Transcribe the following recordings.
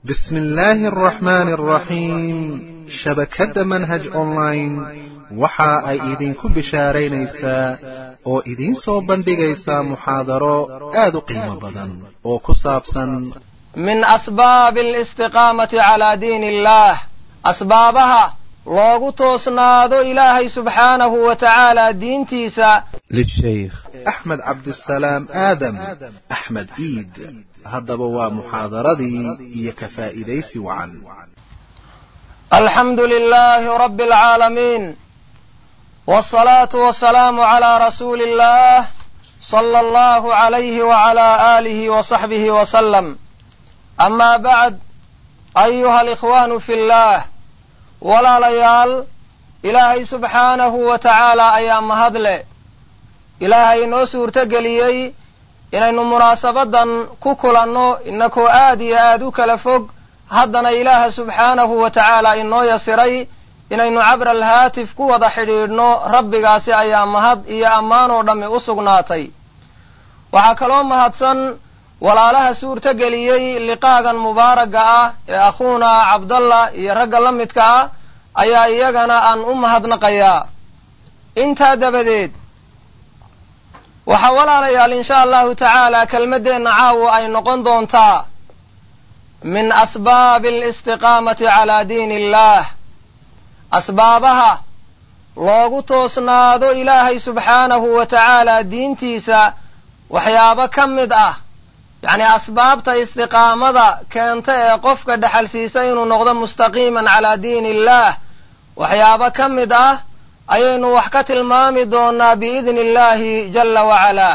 بسم الله الرحمن الرحيم shabakadda manhaj online waxa ay idinku bishaaraynaysaa oo idiin soo bandhigaysaa muxaadaro aad u qiimo badan oo ku saabsan min asbaabi alistiqaamati calaa diini illaah asbaabaha loogu toosnaado ilaahay subxaanahu wa tacaala diintiisa lishaykh axmed cabdisalaam aadam axmed iid haddaba waa muxaadaradii iyo ka faa'iidaysi wacan alxamdu lilaahi rabbi alcaalamiin waalsalaatu wassalaamu calaa rasuuli illaah sala allahu calayhi wacalaa aalihi wa saxbihi wasalam amaa bacd ayuha alikhwaanu fi illaah walaalayaal ilaahay subxaanahu wa tacaala ayaa mahadle ilaahay inoo suurto geliyey inaynu munaasabadan ku kulanno inakoo aad iyo aad u kala fog haddana ilaaha subxaanahu wa tacaala inoo yasiray inaynu cabra alhaatif ku wada xidhiidhno rabbigaasi ayaa mahad iyo ammaan oo dhammi u sugnaatay waxaa kaloo mahadsan walaalaha suurto geliyey liqaagan mubaaraga ah ee akhuuna cabdallah iyo ragga la midka ah ayaa iyagana aan u mahadnaqayaa intaa dabadeed waxaa walaalayaal insha allahu tacaala kelmaddeenna caawa ay noqon doontaa min asbaabi alistiqaamati calaa diini illaah asbaabaha loogu toosnaado ilaahay subxaanahu wa tacaala diintiisa waxyaabo ka mid ah yacni asbaabta istiqaamada keenta ee qofka dhexalsiisa inuu noqdo mustaqiiman calaa diini illaah waxyaabo ka mid ah ayaynu wax ka tilmaami doonaa biidni illaahi jalla wacalaa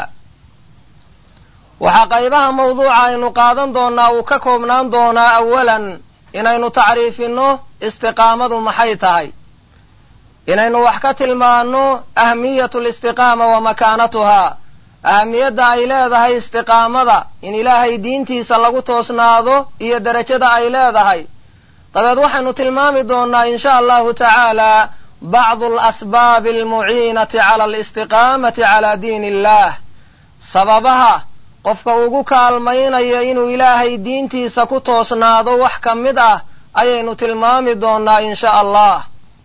waxaa qaybaha mawduuca aynu qaadan doonaa uu ka koobnaan doonaa awalan inaynu tacriifinno istiqaamadu maxay tahay inaynu wax ka tilmaanno ahmiyatu listiqaama wa makaanatuhaa ahamiyadda ay leedahay istiqaamada in ilaahay diintiisa lagu toosnaado iyo derajada ay leedahay dabeed waxaynu tilmaami doonaa insha allahu tacaala bacdu alasbaabi almuciinati cala alistiqaamati calaa diini illaah sababaha qofka ugu kaalmaynaya inuu ilaahay diintiisa ku toosnaado wax ka mid ah ayaynu tilmaami doonaa insha allah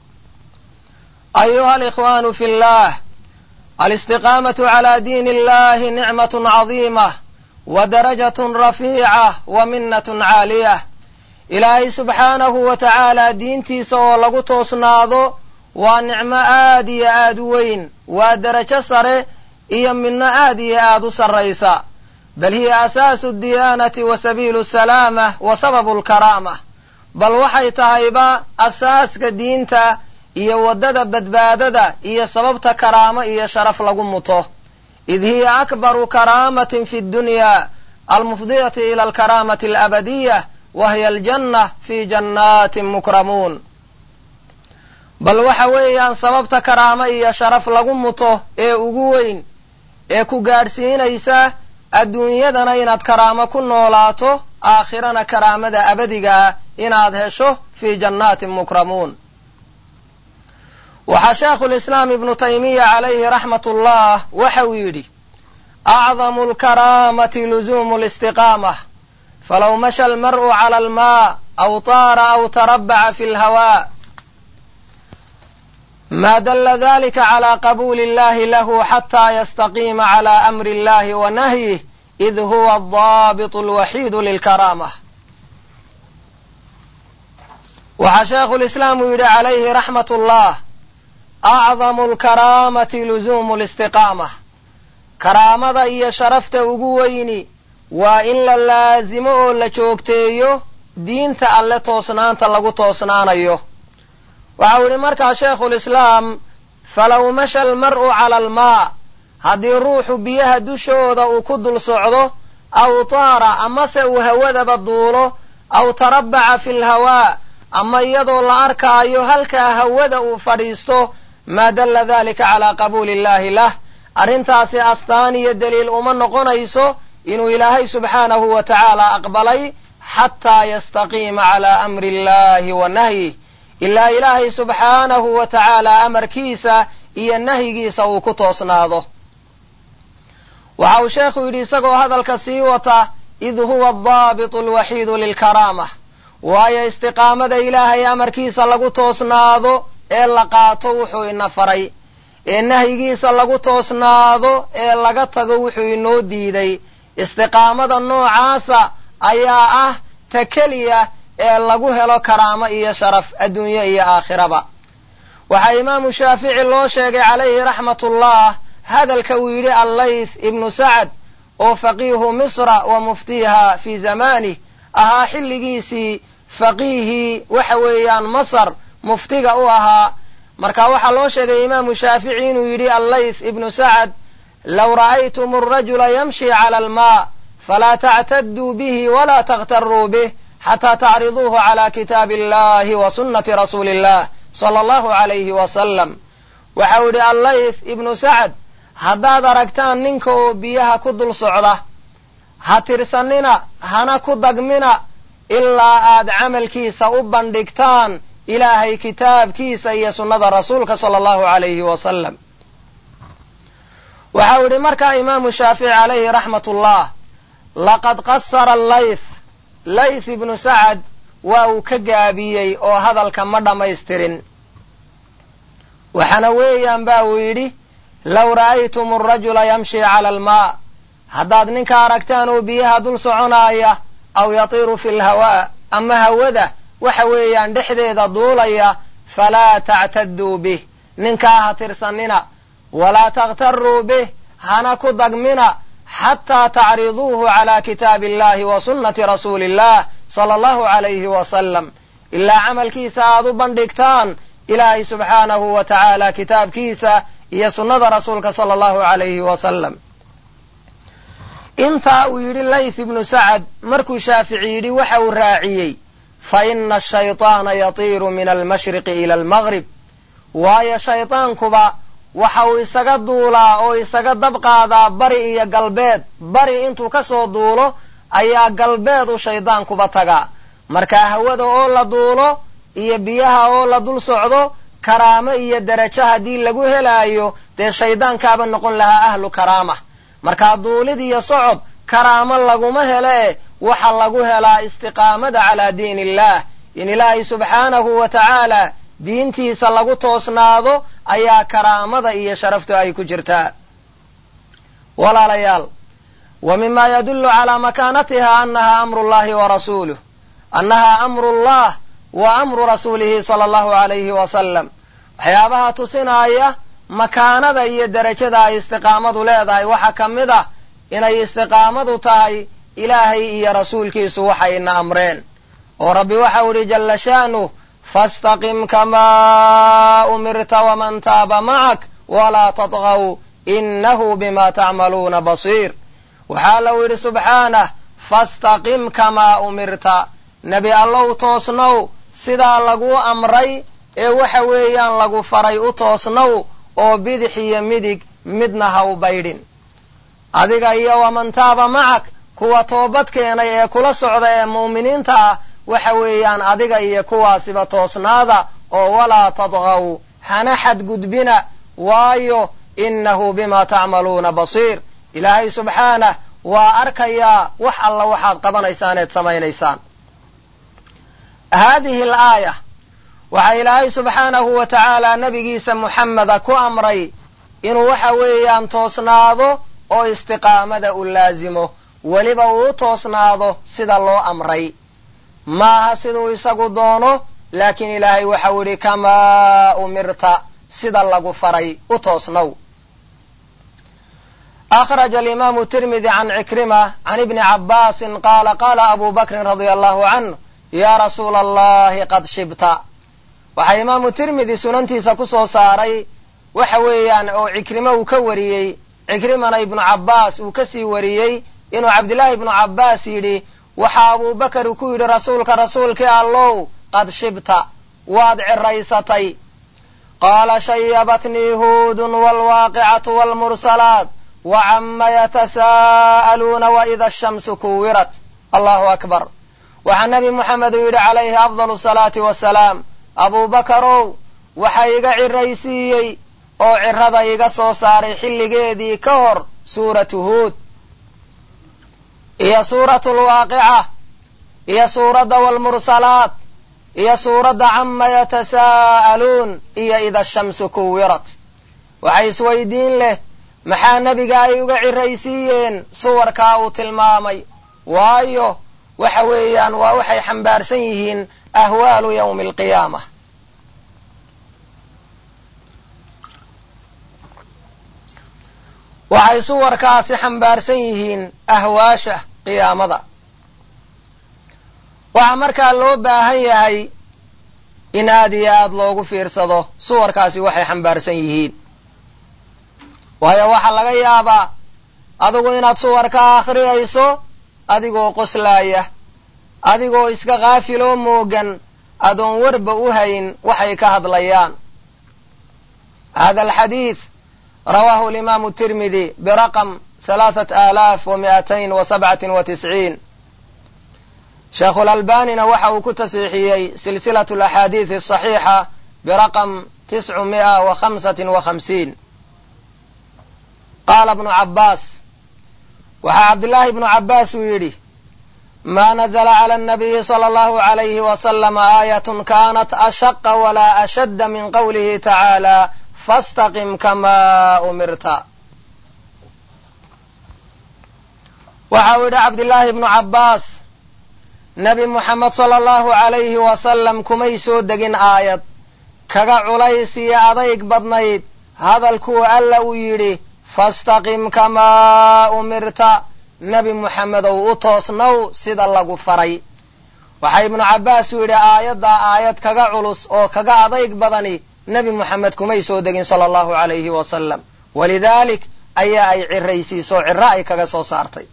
ayuha alikhwaanu fi llah alistiqaamatu calaa diini illahi nicmatun cadiimah wa darajatun rafiicah wa minnatun caaliyah ilaahay subxaanahu wa tacaala diintiisa oo lagu toosnaado waa nicmo aad iyo aad u weyn waa derajo sare iyo midno aad iyo aad u sarraysa bal hiya asaasu diyaanati wa sabiilu salaamah wa sababu lkaraamah bal waxay tahayba asaaska diinta iyo waddada badbaadada iyo sababta karaamo iyo sharaf lagu muto id hiya akbaru karaamatin fi ddunyaa almufdiyati ila alkaraamati alabadiyah wa hiya aljanna fi jannaatin mukramuun bal waxa weeyaan sababta karaamo iyo sharaf lagu muto ee ugu weyn ee ku gaadhsiinaysa adduunyadana inaad karaamo ku noolaato aakhirana karaamada abadiga ah inaad hesho fii jannaatin mukramuun waxaa sheekhulislaam ibnu taymiya calayhi raxmat ullah waxa uu yidhi acdamu alkaraamati luzuumu listiqaamah falow masha almar'u cala almaa aw taara aw tarabbaca fi lhawaa ma dala dalika cala qabuuli illahi lahu xataa yastaqiima cala amri illahi wa nahyih id huwa adaabitu alwaxiidu lilkaraamah waxaa sheekhulislaam uu yidhi calayhi raxmat ullah acdamu alkaraamati luzuumu listiqaamah karaamada iyo sharafta ugu weyni waa in la laasimo oo la joogteeyo diinta alle toosnaanta lagu toosnaanayo waxau yidhi markaa sheekhulislaam falow masha almar'u cala almaa haddii ruuxu biyaha dushooda uu ku dul socdo aw taara amase uu hawadaba duulo aw tarabbaca fi lhawaa ama iyadoo la arkaayo halkaa hawada uu fadhiisto maa dalla dalika calaa qabuuli illahi lah arrintaasi astaan iyo deliil uma noqonayso inuu ilaahay subxaanahu wa tacaala aqbalay xataa yastaqiima calaa amri illahi wa nahyih ilaa ilaahay subxaanahu wa tacaala amarkiisa iyo nahyigiisa uu ku toosnaado waxa uu sheekhu yidhi isagoo hadalka sii wata id huwa adaabitu alwaxiidu lilkaraamah waayo istiqaamada ilaahay amarkiisa lagu toosnaado ee la qaato wuxuu ina faray ee nahyigiisa lagu toosnaado ee laga tago wuxuu inoo diiday istiqaamada noocaasa ayaa ah ta keliya ee lagu helo karaamo iyo sharaf adduunye iyo aakhiraba waxaa imaamu shaafici loo sheegay calayhi raxmatullah hadalka uu yidhi allayth ibnu sacad oo faqiihu misra wa muftiiha fii zamanih ahaa xilligiisii faqiihii waxa weeyaan masar muftiga u ahaa marka waxaa loo sheegay imaamu shaafici inuu yidhi allayth ibnu sacad low ra'aytum arajula yamshi cala almaa falaa tactaduu bihi walaa takhtaruu bih xataa tacriduuhu cala kitaabi illahi wa sunnati rasuuli illah sala allahu calayhi wasalam waxau yidhi allayth ibnu sacad haddaad aragtaan ninka oo biyaha ku dul socda ha tirsanina hana ku dagmina ilaa aad camalkiisa u bandhigtaan ilaahay kitaabkiisa iyo sunnada rasuulka sala allahu calayhi wasalam waxau yidhi markaa imaamu shaafici calayhi raxmatullah laqad qasara allayth layth ibnu sacad waa uu ka gaabiyey oo hadalka ma dhammaystirin waxaana weeyaan ba uu yidhi low ra'aytum arajula yamshi cala almaa haddaad ninka aragtaan oo biyaha dul soconaaya aw yatiiru fi lhawaa ama hawada waxa weeyaan dhexdeeda duulaya falaa tactaduu bih ninkaa ha tirsanina walaa takhtaruu bih hana ku dagmina xataa tacriduuhu cala kitaabi illahi wa sunnati rasuuli illah sala allahu calayhi wasalam ilaa camalkiisa aad u bandhigtaan ilaahay subxaanahu wa tacaala kitaabkiisa iyo sunnada rasuulka sala allahu calayhi wasalam intaa uu yidhi layth ibnu sacad markuu shaafici yidhi waxa uu raaciyey fa ina ashayطaana yatiiru min almashriqi ila almaqrib waayo shaydaankuba waxa uu isaga duulaa oo isaga dab qaadaa bari iyo galbeed bari intuu ka soo duulo ayaa galbeed u shaydaankuba tagaa markaa hawada oo la duulo iyo biyaha oo la dul socdo karaamo iyo derajo haddii lagu helaayo dee shaydaankaaba noqon lahaa ahlu karaama markaa duulid iyo socod karaamo laguma hele waxa lagu helaa istiqaamada calaa diin illah in ilaahay subxaanahu wa tacaala diintiisa lagu toosnaado ayaa karaamada iyo sharaftu ay ku jirtaa walaalayaal wa mima yadullu calaa makaanatiha annaha amru llahi wa rasuuluh annaha amru llah wa amru rasuulihi sala allahu calayhi wasalam waxyaabaha tusinaya makaanada iyo derajada ay istiqaamadu leedahay waxaa ka mid ah inay istiqaamadu tahay ilaahay iyo rasuulkiisu waxayna amreen oo rabbi waxau idhi jalla sha'nuh fastaqim kamaa umirta waman taaba macak walaa tadgaw innahu bima tacmaluuna basiir waxaa lau yidhi subxaanah fastaqim kamaa umirta nebi allow toosnow sidaa laguu amray ee waxa weeyaan lagu faray u toosnow oo bidix iyo midig midna ha u baydhin adiga iyo waman taaba macak kuwa toobad keenay ee kula socda ee mu'miniinta ah waxa weeyaan adiga iyo kuwaasiba toosnaada oo walaa tadgaw hana xadgudbina waayo innahu bima tacmaluuna basiir ilaahay subxaanah waa arkayaa wax alla waxaad qabanaysaan eed samaynaysaan haadihi alaaya waxaa ilaahay subxaanahu wa tacaala nebigiisa muxameda ku amray inuu waxa weeyaan toosnaado oo istiqaamada u laasimo weliba uu u toosnaado sida loo amray maaha siduu isagu doono laakiin ilaahay waxau idhi kamaa umirta sida lagu faray u toosnow akhraja alimaamu tirmidi can cikrima can ibni cabbaasin qaala qaala abu bakrin radia allahu canh yaa rasuula allahi qad shibta waxaa imaamu tirmidi sunantiisa ku soo saaray waxa weeyaan oo cikrimo uu ka wariyey cikrimana ibnu cabbaas uu ka sii wariyey inuu cabdillaahi ibnu cabbaas yidhi waxaa abubakar ku yidhi rasuulka rasuulkii allow qad shibta waad ciraysatay qaala shayabatnii huudun waalwaaqicatu waalmursalaat wacama yatasaa'aluuna waida ashamsu kuwirat allahu akbar waxaa nebi moxamed uu yidhi calayhi afdalu salaati wasalaam abuubakarow waxa iga ciraysiiyey oo cirada iga soo saaray xilligeedii ka hor suuratu huud iyo suuratu lwaaqica iyo suuradda waalmursalaat iyo suuradda cama yatasaa'aluun iyo ida shamsu kuwirat waxay isweydiin leh maxaa nebiga ay uga ciraysiiyeen suwarkaa uu tilmaamay waayo waxa weeyaan waa waxay xambaarsan yihiin ahwaalu yawmi alqiyaama waxay suwarkaasi xambaarsan yihiin ahwaasha qiyaamada waxaa markaa loo baahan yahay in aad iyo aad loogu fiirsado suwarkaasi waxay xambaarsan yihiin waayo waxaa laga yaabaa adigu inaad suwarka akhriyayso adigoo qoslaaya adigoo iska kaafiloo moogan adoon warba u hayn waxay ka hadlayaan hada alxadiid rawaahu alimaamu tirmidi biraqam halaaثat aalaaf wa mi'atayn wa sabcatin wa tisciin sheekhulalbanina waxa uu ku tasiixiyey silsilatu alaxaadiidi asaxiixa biraqam tiscu mi'a wa khamsatin wa khamsiin qaala bnu cabbaas waxaa cabdillaahi ibnu cabbaas uu yidhi ma nazla cala annabiyi sala allahu alayhi wasalam aayatun kaanat ashaqa walaa ashadda min qawlihi tacaala fastaqim kamaa umirta waxa uu yidhi cabdillaahi ibnu cabbaas nebi muxamed sala allahu alayhi wasalam kumay soo degin aayad kaga culays iyo adayg badnayd hadalkuu alla uu yidhi fastaqim kamaa umirta nebi muxamedow u toosnow sida lagu faray waxaa ibnu cabbaas uu yidhi aayaddaa aayad kaga culus oo kaga adayg badani nebi muxamed kumay soo degin sala allahu alayhi wasalam walidaalik ayaa ay ciraysiiso ciro ay kaga soo saartay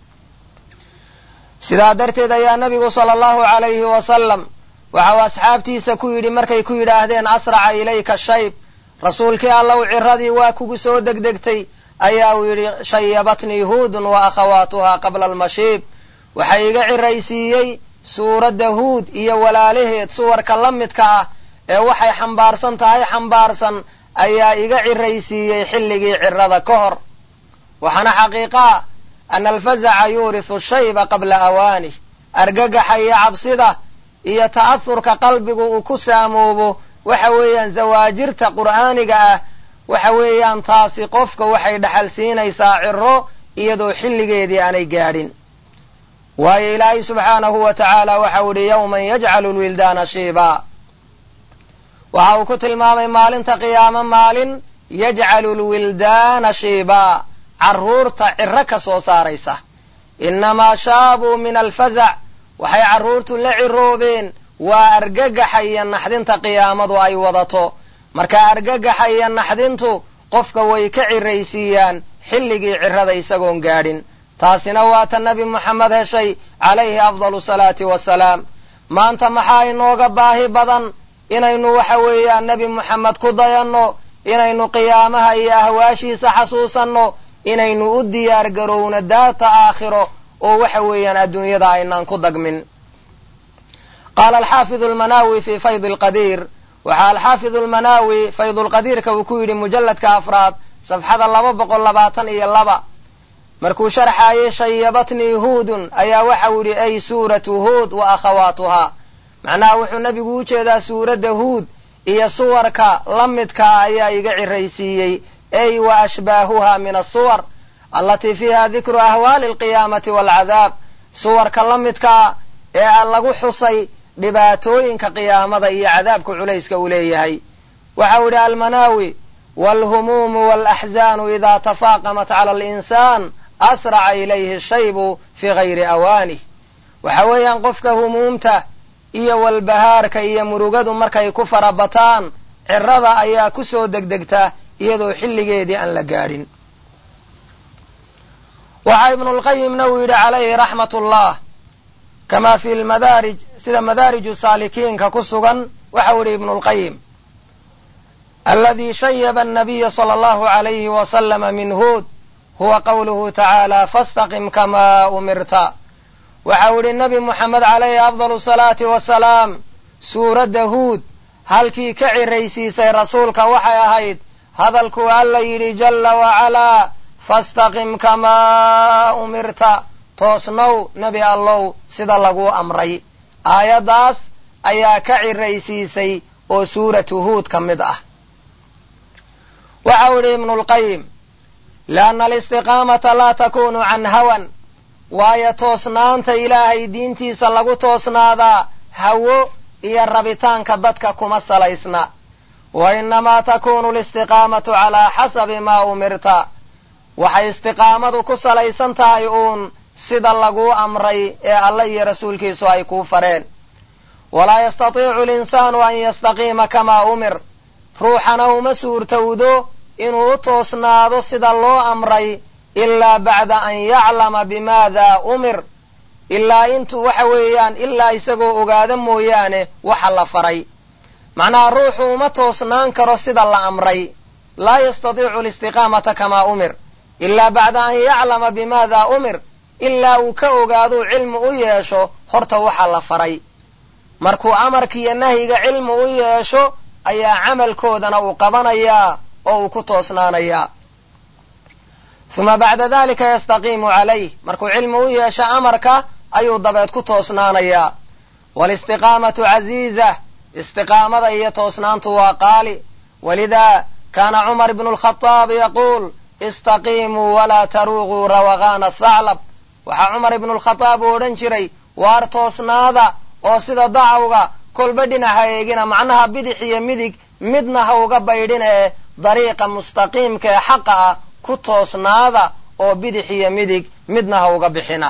sidaa darteed ayaa nebigu sala allahu alayhi wasalam waxau asxaabtiisa ku yidhi markay ku yidhaahdeen asraca ilayka shayb rasuulkii allow ciradii waa kugu soo degdegtay ayaa uu yidhi shayabatnii huudun wa akhawaatuhaa qabla almashiib waxa iga ciraysiiyey suuradda huud iyo walaalaheed suwarka la midka ah ee waxay xambaarsan tahay xambaarsan ayaa iga ciraysiiyey xilligii cirada ka hor waxaana xaqiiqaa ana alfazaca yuurisu shayba qabla awaanih argagaxa iyo cabsida iyo ta'ahurka qalbigu uu ku saamoobo waxa weeyaan zawaajirta qur'aaniga ah waxa weeyaan taasi qofka waxay dhaxal siinaysaa ciro iyadoo xilligeedii aanay gaadhin waayo ilaahay subxaanahu wa tacaala waxau idhi yowman yajcalu lwildaana shiibaa waxa uu ku tilmaamay maalinta qiyaamo maalin yajcalu lwildaana shiibaa carruurta ciro ka soo saaraysa innamaa shaabuu min alfazac waxay carruurtu la ciroobeen waa argagaxa iyo naxdinta qiyaamadu ay wadato marka argagaxa iyo naxdintu qofka way ka ciraysiiyaan xilligii cirada isagoon gaadhin taasina waa ta nebi moxamed heshay calayhi afdalu salaati wasalaam maanta maxaa inooga baahi badan inaynu waxa weeyaan nebi moxamed ku dayanno inaynu qiyaamaha iyo ahwaashiisa xasuusanno inaynu u diyaar garowno daata aakhiro oo waxa weeyaan adduunyada aynaan ku dagmin qaala alxaafidu almanaawi fi fayd alqadiir waxaa alxaafidu almanaawi faydulqadiirka uu ku yidhi mujalladka afraad safxada laba boqol labaatan iyo laba markuu sharxaayey shayabatnii huudun ayaa waxau yidhi ay suuratu huud wa akhawaatuhaa macnaha wuxuu nebigu u jeedaa suuradda huud iyo suwarka la midkaa ayaa iga ciraysiiyey ay wa ashbaahuha min asuwar allatii fiiha dikru ahwaali alqiyaamati waalcadaab suwarka la midkaa ee lagu xusay dhibaatooyinka qiyaamada iyo cadaabka culayska uu leeyahay waxau idhi almanaawi waalhumuumu waalaxzaanu idaa tafaaqamat cala alinsaan asraca ilayhi shaybu fii gayri awaanih waxa weeyaan qofka humuumta iyo walbahaarka iyo murugadu markay ku farabataan cirada ayaa ku soo degdegta iyadoo xilligeedii aan la gaadhin waxaa ibnulqayimna uu yidhi calayhi raxmat ullah kama fi lmadaarij sida madaariju saalikiinka ku sugan waxau idhi ibnulqayim aladii shayaba annabiya sala allahu alayhi wasalama min huud huwa qawluhu tacaala fastaqim kamaa umirta waxau idhi nebi moxamed calayhi afdalu salaati wasalaam suuradda huud halkii ka ciraysiisay rasuulka waxay ahayd hadalkuu alla yidhi jalla wacalaa fastaqim kamaa umirta toosnow nebi allow sida laguu amray aayaddaas ayaa ka ciraysiisay oo suuratu huud ka mid ah waxau idhi ibnulqayim lianna alistiqaamata laa takunu can hawan waayo toosnaanta ilaahay diintiisa lagu toosnaadaa hawo iyo rabitaanka dadka kuma salaysna wa innamaa takunu alistiqaamatu calaa xasabi maa umirta waxay istiqaamadu ku salaysan tahay uun sida laguu amray ee alla iyo rasuulkiisu ay kuu fareen walaa yastatiicu alinsaanu an yastaqiima kamaa umir ruuxana uma suurtowdo inuu u toosnaado sida loo amray ilaa bacda an yaclama bimaada umir ilaa intuu waxa weeyaan ilaa isagoo ogaada mooyaane waxa la faray macnaha ruuxu uma toosnaan karo sida la amray laa yastatiicu alistiqaamata kamaa umir ilaa bacda an yaclama bimaada umir ilaa uu ka ogaaduu cilmi u yeesho horta waxa la faray markuu amarkiiyo nahyiga cilmi u yeesho ayaa camalkoodana uu qabanayaa oo uu ku toosnaanayaa uma bacda dalika yastaqiimu calayh markuu cilmi u yeesho amarka ayuu dabeed ku toosnaanayaa waalistiqaamatu casiiza istiqaamada iyo toosnaantu waa qaali walidaa kaana cumar ibnu lkhadaab yaquul istaqiimuu walaa taruuquu rawaqaana thaclab waxaa cumar ibnu lkhadaab uu odhan jiray waar toosnaada oo sida dacawga kolba dhinac ha eegina macnaha bidix iyo midig midna ha uga baydhin ee dariiqa mustaqiimka ee xaqa ah ku toosnaada oo bidix iyo midig midna ha uga bixina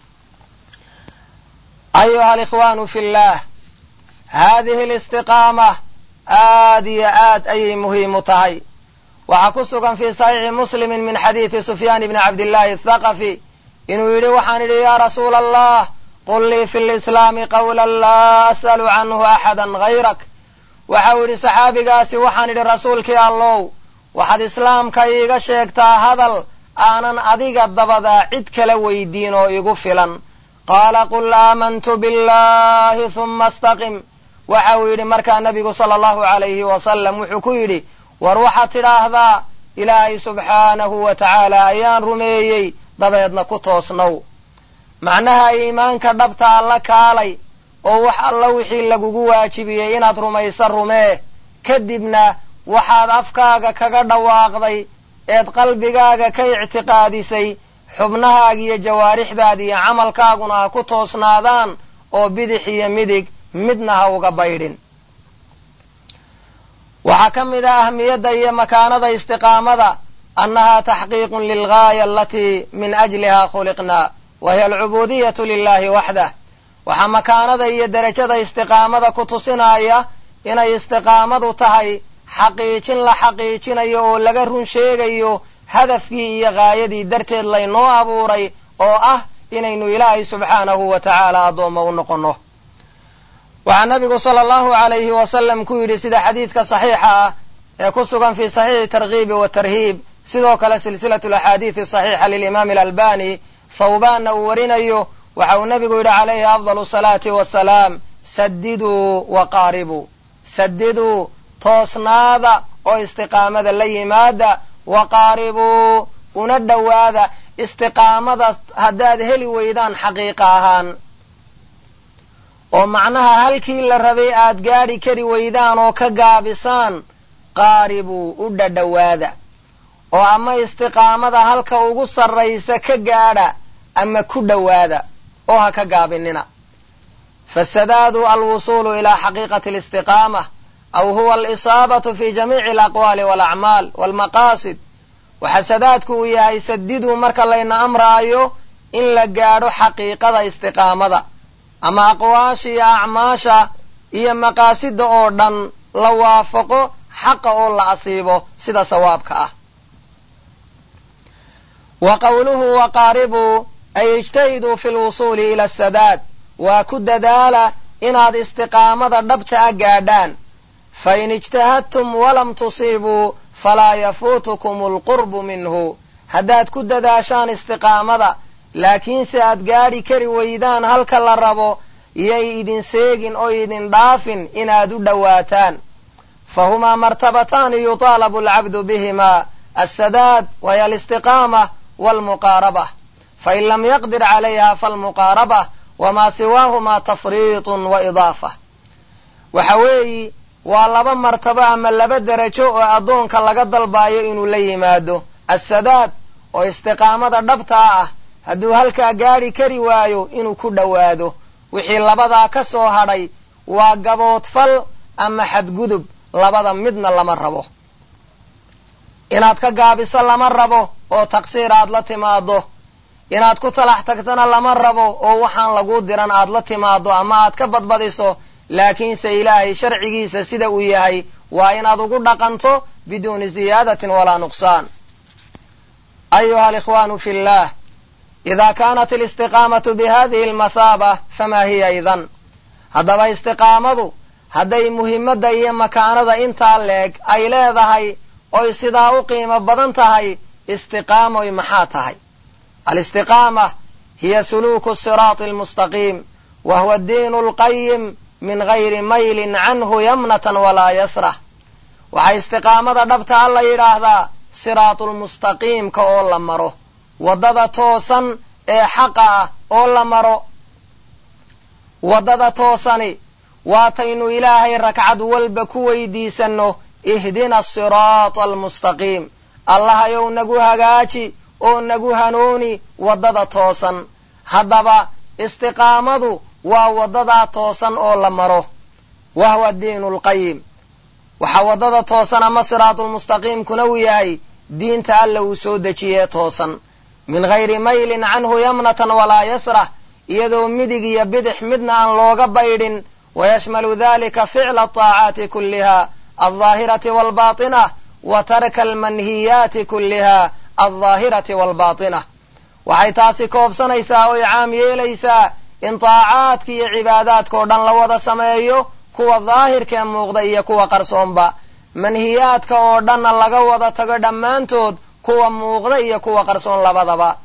ayuha alikhwaanu fi llah haadihi alistiqaama aad iyo aad ayay muhiim u tahay waxaa ku sugan fii saxiixi muslimin min xadiidi sufyaan ibni cabdillaahi athaqafi inuu yidhi waxaan idhi yaa rasuula allah qul lii fi lislaami qawlan laa as'alu canhu axadan hayrak waxau yidhi saxaabigaasi waxaan idhi rasuulkii allow waxaad islaamka iiga sheegtaa hadal aanan adiga dabadaa cid kala weydiin oo igu filan qaala qul aamantu billahi huma astaqim waxa uu yidhi markaa nebigu sala allahu calayhi wasalam wuxuu ku yidhi war waxaad tidhaahdaa ilaahay subxaanahu wa tacaala ayaan rumeeyey dabeedna ku toosnow macnaha iimaanka dhabta alla kaalay oo wax alla wixii lagugu waajibiyey inaad rumayso rumee kadibna waxaad afkaaga kaga dhawaaqday eed qalbigaaga ka ictiqaadisay xubnahaaga iyo jawaarixdaada iyo camalkaaguna ha ku toosnaadaan oo bidix iyo midig midna ha uga baydhin waxaa ka mid ah ahmiyadda iyo makaanada istiqaamada annaha taxqiiqun lilgaaya alatii min ajliha khuliqnaa wa hiya alcubuudiyatu lilahi waxdah waxaa makaanada iyo derajada istiqaamada ku tusinaya inay istiqaamadu tahay xaqiijin la xaqiijinayo oo laga run sheegayo hadafkii iyo gaayadii darteed laynoo abuuray oo ah inaynu ilaahay subxaanahu wa tacaala addoommo u noqonno waxaa nabigu sala allahu calayhi wasalam ku yidhi sida xadiidka saxiixa ah ee ku sugan fii saxiixi tarkiibi watarhiib sidoo kale silsilatu alaxaadiidi saxiixa lilimaami alalbani thawbaanna uu warinayo waxa uu nebigu yidhi calayhi afdalu salaati wasalaam sadiduu waqaaribuu sadiduu toosnaada oo istiqaamada la yimaada waqaaribuu una dhowaada istiqaamada haddaad heli weydaan xaqiiqa ahaan oo macnaha halkii la rabay aad gaadhi kari weydaan oo ka gaabisaan qaaribuu u dhadhowaada oo ama istiqaamada halka ugu sarraysa ka gaadha ama ku dhowaada oo ha ka gaabinina fasadaadu alwusuulu ilaa xaqiiqati alistiqaama aw huwa alisaabatu fi jamiici alaqwaali walacmaal walmaqaasid waxa sadaadku uu yahay sadiduu marka layna amraayo in la gaadho xaqiiqada istiqaamada ama aqwaasha iyo acmaasha iyo maqaasida oo dhan la waafaqo xaqa oo la asiibo sida sawaabka ah wa qowluhu waqaaribuu ay ijtahiduu fi lwusuuli ila asadaad waa ku dadaala inaad istiqaamada dhabta a gaadhaan fain ijtahadtum walam tusiibuu falaa yafuutukum alqurbu minhu haddaad ku dadaashaan istiqaamada laakiinse aad gaadhi kari weydaan halka la rabo yay idin seegin oo idin dhaafin inaad u dhowaataan fahumaa martabataani yutaalabu alcabdu bihimaa alsadaad waya alistiqaama waalmuqaaraba fain lam yaqdir calayha falmuqaaraba wamaa siwaahumaa tafriitun wa idaafa waxa weeyi waa laba martabo ama laba derajo oo addoonka laga dalbaayo inuu la yimaado assadaad oo istiqaamada dhabtaa ah hadduu halkaa gaadhi kari waayo inuu ku dhowaado wixii labadaa ka soo hadhay waa gaboodfal ama xadgudub labada midna lama rabo inaad ka gaabiso lama rabo oo taqsiir aad la timaado inaad ku talax tagtana lama rabo oo waxaan laguu diran aad la timaado ama aad ka badbadiso laakiinse ilaahay sharcigiisa sida uu yahay waa inaad ugu dhaqanto biduuni ziyaadatin walaa nuqsaan ayuha alikhwaanu fi llah ida kaanat alistiqaamatu bihadihi almahaaba famaa hiya idan haddaba istiqaamadu hadday muhimadda iyo makaanada intaa leeg ay leedahay oy sidaa u qiimo badan tahay istiqaamoy maxaa tahay alistiqaama hiya suluuku siraati almustaqiim wa huwa addiinu alqayim min gayri maylin canhu yamnatan walaa yasrah waxaa istiqaamada dhabtaa la yidhaahdaa siraatulmustaqiimka oo la maro waddada toosan ee xaqa ah oo la maro waddada toosani waataynu ilaahay ragcad walba ku weydiisanno ihdina asiraata almustaqiim allahayow nagu hagaaji oo nagu hanuuni waddada toosan haddaba istiqaamadu waa waddadaa toosan oo la maro wa huwa addiinu alqayim waxaa waddada toosan ama siraatulmustaqiimkuna uu yahay diinta alla uu soo dejiyee toosan min gayri maylin canhu yamnatan walaa yasrah iyadoo midig iyo bidix midna aan looga baydhin wayashmalu dalika ficla ataacaati kulliha aldaahirati waalbaatinah wa tarka almanhiyaati kulliha aldaahirati waalbaatinah waxay taasi koobsanaysaa oy caam yeelaysaa in taacaadka iyo cibaadaadkao dhan la wada sameeyo kuwa daahirkee muuqda iyo kuwa qarsoonba manhiyaadka oo dhanna laga wada tago dhammaantood kuwa muuqda iyo kuwa qarsoon labadaba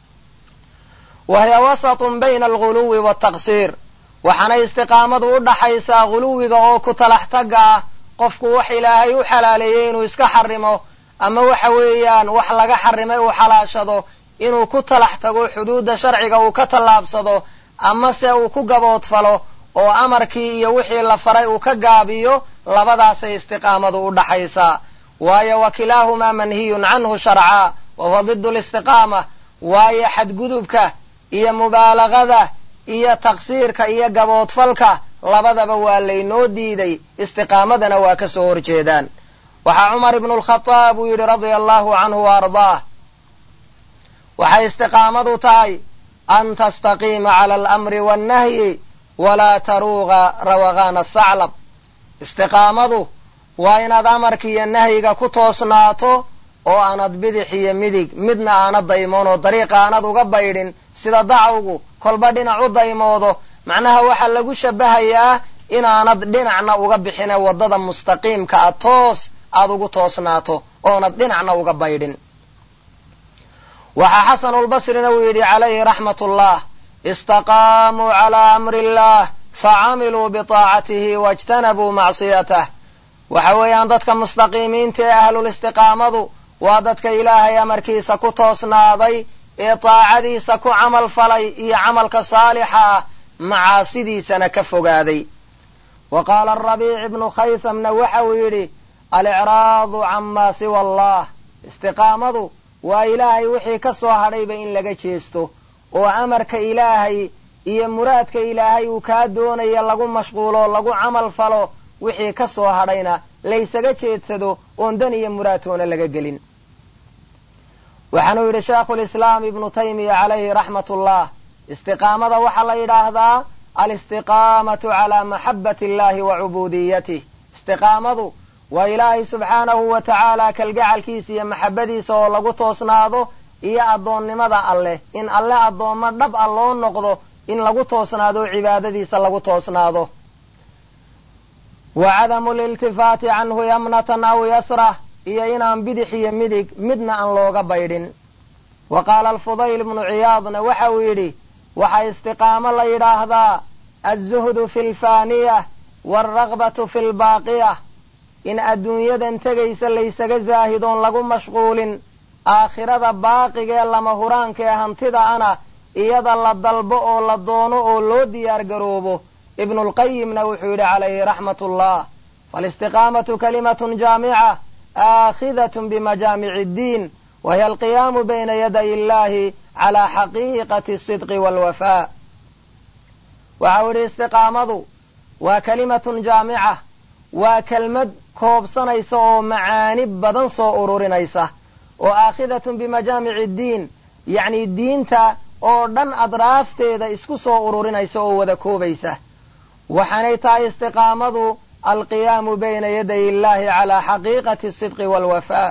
wa hiya wasatun bayna alguluwi waaltaqsiir waxaana istiqaamadu u dhaxaysaa guluwiga oo ku talax tagga ah qofku wax ilaahay u xalaaleeyey inuu iska xarimo ama waxa weeyaan wax laga xarimay uu xalaashado inuu ku talax tago xuduudda sharciga uu ka tallaabsado ama se uu ku gaboodfalo oo amarkii iyo wixii la faray uu ka gaabiyo labadaasay istiqaamadu u dhaxaysaa waayo wa kilaahumaa manhiyun canhu sharcaa wa huwa didu listiqaama waayo xadgudubka iyo mubaalagada iyo taqsiirka iyo gaboodfalka labadaba waa laynoo diiday istiqaamadana waa ka soo horjeedaan waxaa cumar ibnu lkhadaab uu yidhi radia allahu canhu wa ardaah waxay istiqaamadu tahay an tastaqiima cala alamri wannahyi walaa taruuga rawagaana athaclab istiqaamadu waa inaad amarka iyo nahyiga ku toosnaato oo aanad bidix iyo midig midna aanad daymoon oo dariiqa aanad uga baydhin sida dacwgu kolba dhinac u daymoodo macnaha waxaa lagu shabahayaa inaanad dhinacna uga bixine waddada mustaqiimka a toos aad ugu toosnaato oonad dhinacna uga baydhin waxaa xasanulbasrina uu yidhi calayhi raxmat ullah istaqaamuu calaa amri illah facamiluu bitaacatihi waijtanabuu macsiyatah waxa weeyaan dadka mustaqiimiinta ee ahlulistiqaamadu waa dadka ilaahay amarkiisa ku toosnaaday ee taacadiisa ku camal falay iyo camalka saalixa ah macaasidiisana ka fogaaday wa qaala arabiic ibnu khaysamna waxa uu yidhi alicraadu camaa siwa allah istiqaamadu waa ilaahay wixii ka soo hadhayba in laga jeesto oo amarka ilaahay iyo muraadka ilaahay uu kaa doonaya lagu mashquulo lagu camal falo wixii ka soo hadhayna laysaga jeedsado oon dan iyo muraadtoona laga gelin waxaanuu yidhi sheekhulislaam ibnu taymiya calayhi raxmat ullah istiqaamada waxaa la yidhaahdaa alistiqaamatu calaa maxabbati illahi wa cubuudiyatih istiqaamadu waa ilaahay subxaanahu wa tacaala kalgacalkiisa iyo maxabbadiisa oo lagu toosnaado iyo addoonnimada alleh in alle addoommo dhab a loo noqdo in lagu toosnaado o cibaadadiisa lagu toosnaado wa cadamu liltifaati canhu yamnatan aw yasrah iyo inaan bidix iyo midig midna aan looga baydhin wa qaala alfudayl ibnu ciyaadna waxa uu yidhi waxaa istiqaamo la yidhaahdaa alzuhdu fi lfaaniyah waalragbatu fi lbaaqiyah in adduunyadan tegaysa laysaga zaahidoon lagu mashquulin aakhirada baaqiga ee lama huraanka ee hantida ana iyada la dalbo oo la doono oo loo diyaar garoobo ibnulqayimna wuxuu yidhi calayhi raxmatullah faalistiqaamatu kalimatun jaamica aakhidatun bimajaamici iddiin wahiya alqiyaamu bayna yaday illahi calaa xaqiiqati asidqi waalwafaa waxau yidhi istiqaamadu waa kalimatun jaamica waa kelmad koobsanaysa oo macaani badan soo ururinaysa oo aakhidatun bimajaamici iddiin yacni diinta oo dhan adraafteeda isku soo ururinaysa oo wada koobaysa waxaanay tahay istiqaamadu alqiyaamu bayna yaday illahi calaa xaqiiqati asidqi waalwafaa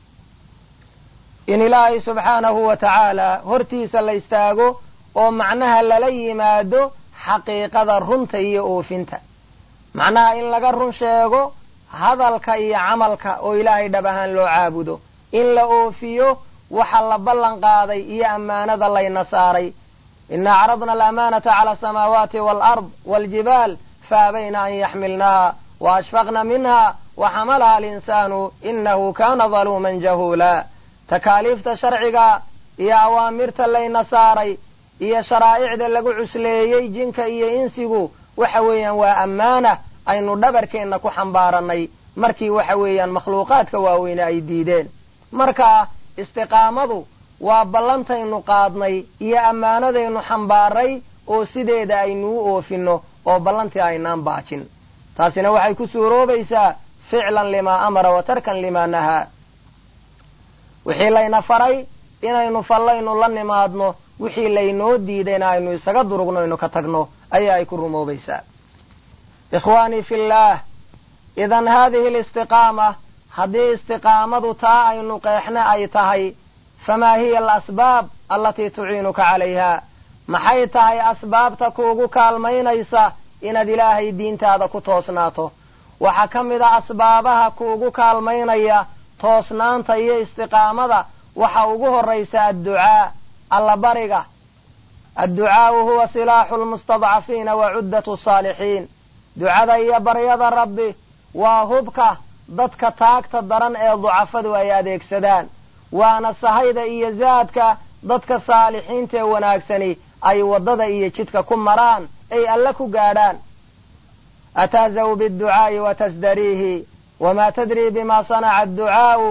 in ilaahay subxaanahu wa tacaala hortiisa la istaago oo macnaha lala yimaado xaqiiqada runta iyo oofinta macnaha in laga run sheego hadalka iyo camalka oo ilaahay dhab ahaan loo caabudo in la oofiyo waxa la ballan qaaday iyo ammaanada layna saaray ina acradna alamaanata cala asamaawaati waalard waaljibaal faabayna an yaxmilnaha wa ashfaqna minha wa xamalaha alinsaanu inahu kana daluuman jahuula takaaliifta sharciga iyo awaamirta layna saaray iyo sharaa'icda lagu cusleeyey jinka iyo insigu waxa weeyaan waa ammaana aynu dhabarkeenna ku xambaaranay markii waxa weeyaan makhluuqaadka waaweyne ay diideen marka istiqaamadu waa ballantaynu qaadnay iyo ammaanadaynu xambaaray oo sideeda aynu u oofinno oo ballantii aynaan baajin taasina waxay ku suuroobaysaa ficlan limaa amara wa tarkan limaa nahaa wixii layna faray inaynu fallaynu la nimaadno wixii laynoo diidayna aynu isaga durugno aynu ka tagno ayaa ay ku rumoobaysaa ikhwaanii fillaah idan haadihi alistiqaama haddii istiqaamadu taa aynu qeexna ay tahay famaa hiya alasbaab allatii tuciinuka calayha maxay tahay asbaabta kuugu kaalmaynaysa inaad ilaahay diintaada ku toosnaato waxaa ka mid a asbaabaha kuugu kaalmaynaya toosnaanta iyo istiqaamada waxa ugu horraysa adducaa allabariga adducaau huwa silaaxu lmustadcafiina wa cuddatu saalixiin ducada iyo baryada rabbi waa hubka dadka taagta daran ee ducafadu ay adeegsadaan waana sahayda iyo zaadka dadka saalixiinta ee wanaagsani ay waddada iyo jidka ku maraan ay alle ku gaadhaan atahzaw biadducaa'i wa tasdariihi wma tadri bima sanaca adducaau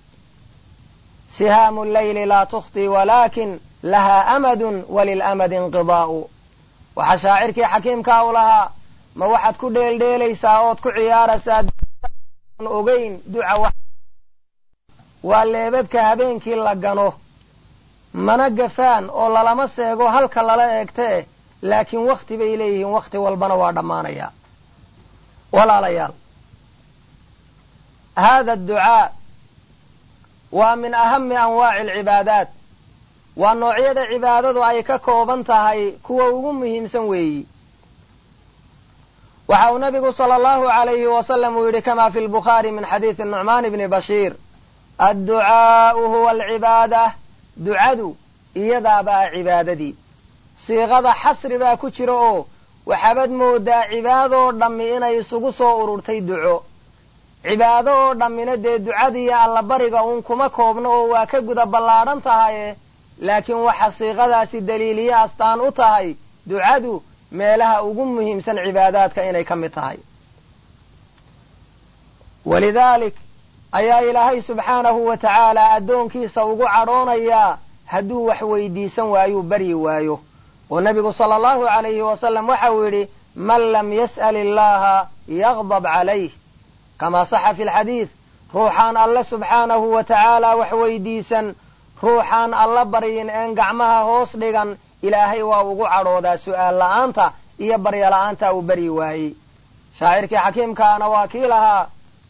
sihaamu llayli laa tukhti walakin lahaa amadun walilamadi inqidaa'u waxaa shaacirkii xakiimkaa u lahaa ma waxaad ku dheeldheelaysaa ood ku ciyaaraysaa ogeyn duca waa leebabka habeenkii la gano mana gafaan oo lalama seego halka lala eegtee laakiin wakhti bay leeyihiin wakhti walbana waa dhammaanayaa walaalayaal hada adducaa waa min ahami anwaaci alcibaadaat waa noocyada cibaadadu ay ka kooban tahay kuwa ugu muhiimsan weeyi waxa uu nabigu sala allahu alayhi wasalam uu yidhi kama fi lbukhaari min xadiidi nucmaan bni bashiir adducaau huwa alcibaada ducadu iyadaabaa cibaadadii siiqada xasri baa ku jira oo waxaabad moodaa cibaadoo dhammi inay isugu soo ururtay duco cibaado oo dhammina dee ducadiiyo allabariga uun kuma koobno oo waa ka guda ballaadhan tahaye laakiin waxa siiqadaasi daliiliye astaan u tahay ducadu meelaha ugu muhiimsan cibaadaadka inay ka mid tahay walidaalik ayaa ilaahay subxaanahu wa tacaala addoonkiisa ugu cadhoonayaa hadduu wax weydiisan waayuu baryi waayo oo nebigu sala allahu calayhi wasalam waxa uu yidhi man lam yas'al illaaha yaqdab calayh kamaa saxa fi lxadiid ruuxaan alle subxaanahu wa tacaala wax weydiisan ruuxaan alla baryin een gacmaha hoos dhigan ilaahay waa ugu cadhoodaa su'aal la'aanta iyo baryo la'aanta uu baryi waayey shaacirkii xakiimkaana waa kii lahaa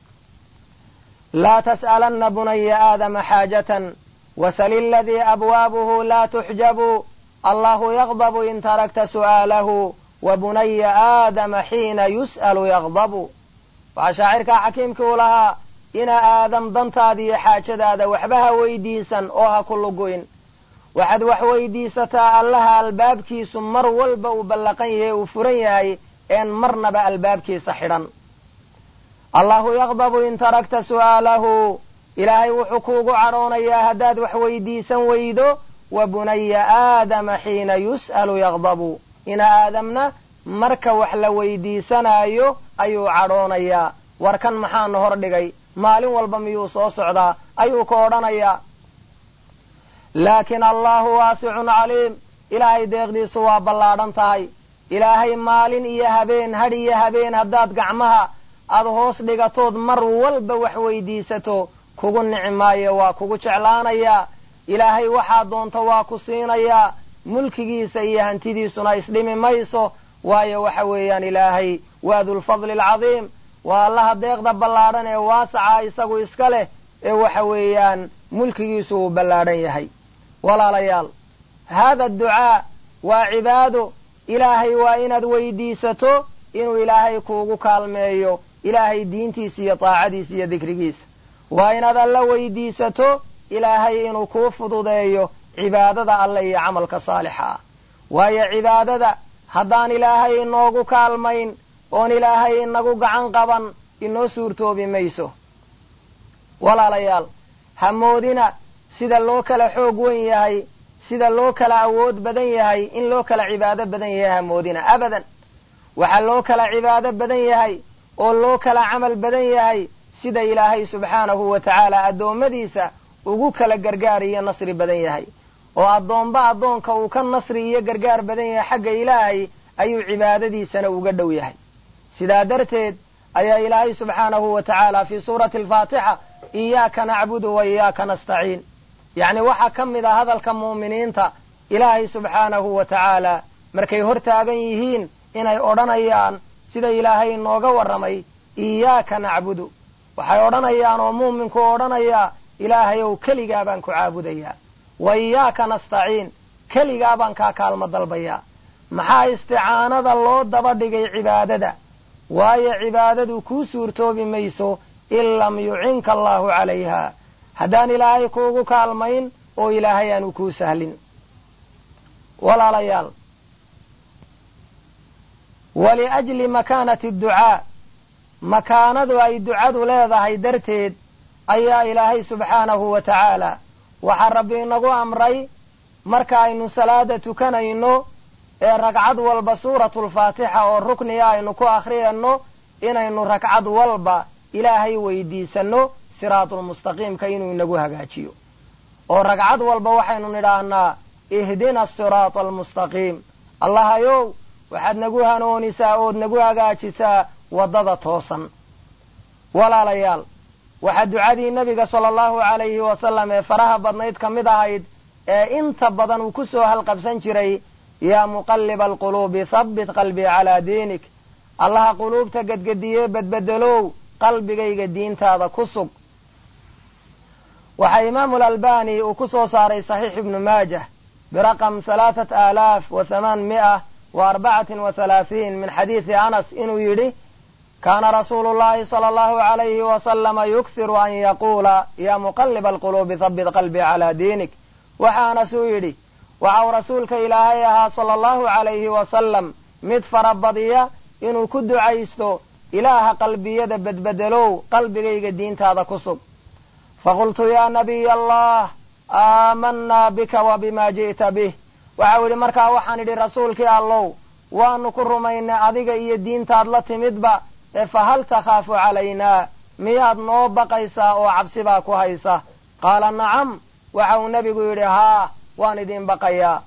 laa tas'alanna bunaya aadama xaajatan wasal iladii abwaabuhu laa tuxjabu allahu yaqdabu in tarakta su'aalahu wa bunaya aadama xiina yus'alu yaqdabu waxaa shaacirkaa xakiimkii u lahaa ina aadam dantaada iyo xaajadaada waxba ha weydiisan oo ha ku lugoyn waxaad wax weydiisataa allaha albaabkiisu mar walba uu ballaqan yahay uu furan yahay een marnaba albaabkiisa xidhan allahu yaqdabu in tarakta su'aalahu ilaahay wuxuu kuugu cadhoonayaa haddaad wax weydiisan weydo wa bunaya aadama xiina yus'alu yaqdabu ina aadamna marka wax la weydiisanaayo ayuu cadhoonayaa warkan maxaana hor dhigay maalin walba miyuu soo socdaa ayuu ka odhanayaa laakiin allahu waasicun caliim ilaahay deeqdiisu waa ballaadhan tahay ilaahay maalin iyo habeen hadh iyo habeen haddaad gacmaha aada hoos dhigatood mar walba wax weydiisato kugu nici maayo waa kugu jeclaanayaa ilaahay waxaa doonto waa ku siinayaa mulkigiisa iyo hantidiisuna isdhimi mayso waayo waxa weeyaan ilaahay waa dulfadli alcadiim waa allaha deeqda ballaadhan ee waasaca isagu iska leh ee waxa weeyaan mulkigiisu uu ballaadhan yahay walaalayaal haada adducaa waa cibaado ilaahay waa inaad weydiisato inuu ilaahay kuugu kaalmeeyo ilaahay diintiisa iyo taacadiisa iyo dikrigiisa waa inaad alla weydiisato ilaahay inuu kuu fududeeyo cibaadada alle iyo camalka saalixa ah waayo cibaadada haddaan ilaahay inoogu kaalmayn oon ilaahay inagu gacan qaban inoo suurtoobi mayso walaalayaal hamoodina sida loo kala xoog wen yahay sida loo kala awood badan yahay in loo kala cibaado badan yahay hamoodina abadan waxaa loo kala cibaado badan yahay oo loo kala camal badan yahay sida ilaahay subxaanahu wa tacaala addoommadiisa ugu kala gargaar iyo nasri badan yahay oo addoomba addoonka uu ka nasri iyo gargaar badan yahay xagga ilaahay ayuu cibaadadiisana uga dhow yahay sidaa darteed ayaa ilaahay subxaanahu wa tacaala fii suurati alfaatixa iyaaka nacbudu wa iyaaka nastaciin yacni waxaa ka mid a hadalka mu'miniinta ilaahay subxaanahu wa tacaala markay hor taagan yihiin inay odhanayaan sida ilaahay inooga warramay iyaaka nacbudu waxay odhanayaan oo mu'minku odhanayaa ilaahayow keligaa baan ku caabudayaa wa iyaaka nastaciin keligaa baan kaa kaalmo dalbayaa maxaa isticaanada loo daba dhigay cibaadada waayo cibaadadu kuu suurtoobi mayso in lam yucinka allaahu calayha haddaan ilaahay kuugu kaalmayn oo ilaahay aanu kuu sahlin walaalayaal waliajli makaanati adducaa makaanadu ay ducadu leedahay darteed ayaa ilaahay subxaanahu wa tacaala waxaa rabbi inagu amray marka aynu salaada tukanayno ee ragcad walba suuratulfaatixa oo rukniga aynu ku akhriyano inaynu ragcad walba ilaahay weydiisanno siraatulmustaqiimka inuu inagu hagaajiyo oo ragcad walba waxaynu nidhaahnaa ihdina asiraata almustaqiim allahayow waxaad nagu hanoonisaa ood nagu hagaajisaa waddada toosan walaalayaal waxaa ducadii nebiga sala allahu calayhi wasalam ee faraha badnayd ka mid ahayd ee inta badan uu ku soo halqabsan jiray yaa muqalliba alquluubi habbit qalbii calaa diinik allaha quluubta gedgediyee bedbedelow qalbigayga diintaada ku sug waxaa imaamu alalbani uu ku soo saaray saxiix ibnu maajah biraqam halaatat aalaaf wa hamaan mi'a wa arbacatin wa halaahiin min xadiidi anas inuu yidhi kaana rasuulu llahi sala allahu calayhi wasalama yughiru an yaquula yaa muqalliba alquluubi habbit qalbii calaa diinik waxa anas uu yidhi waxa uu rasuulka ilaahay ahaa sala allahu calayhi wasalam mid farabadiya inuu ku ducaysto ilaaha qalbiyada bedbedelow qalbigayga diintaada ku sug faqultu yaa nabiy allah aamanaa bika wa bima ji'ta bih waxau yidhi markaa waxaan idhi rasuulkii allow waanu ku rumaynay adiga iyo diintaad la timidba ee fahal takhaafu calaynaa miyaad noo baqaysaa oo cabsi baa ku haysa qaala nacam waxa uu nebigu yidhi haa waan idin baqayaa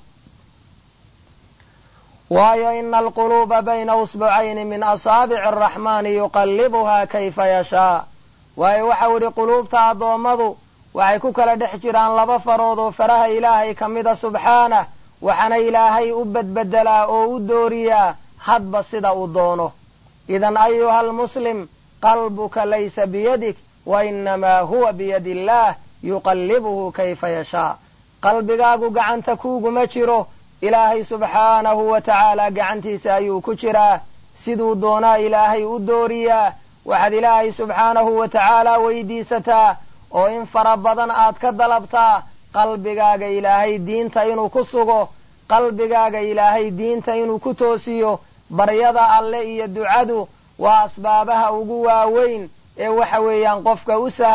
waayo ina alquluuba bayna usbucayni min asaabici araxmaani yuqallibuhaa kayfa yashaa waayo waxau idhi quluubta addoommadu waxay ku kala dhex jiraan laba farood oo faraha ilaahay ka mida subxaanah waxaana ilaahay u bedbedelaa oo u dooriyaa hadba sida uu doono idan ayuha almuslim qalbuka laysa biyadik wa inamaa huwa biyadi illaah yuqallibuhu kayfa yashaa qalbigaagu gacanta kuuguma jiro ilaahay subxaanahu wa tacaala gacantiisa ayuu ku jiraa siduu doonaa ilaahay u dooriyaa waxaad ilaahay subxaanahu wa tacaala weydiisataa oo in fara badan aad ka dalabtaa qalbigaaga ilaahay diinta inuu ku sugo qalbigaaga ilaahay diinta inuu ku toosiyo baryada alle iyo ducadu waa asbaabaha ugu waaweyn ee waxa weeyaan qofka u sahla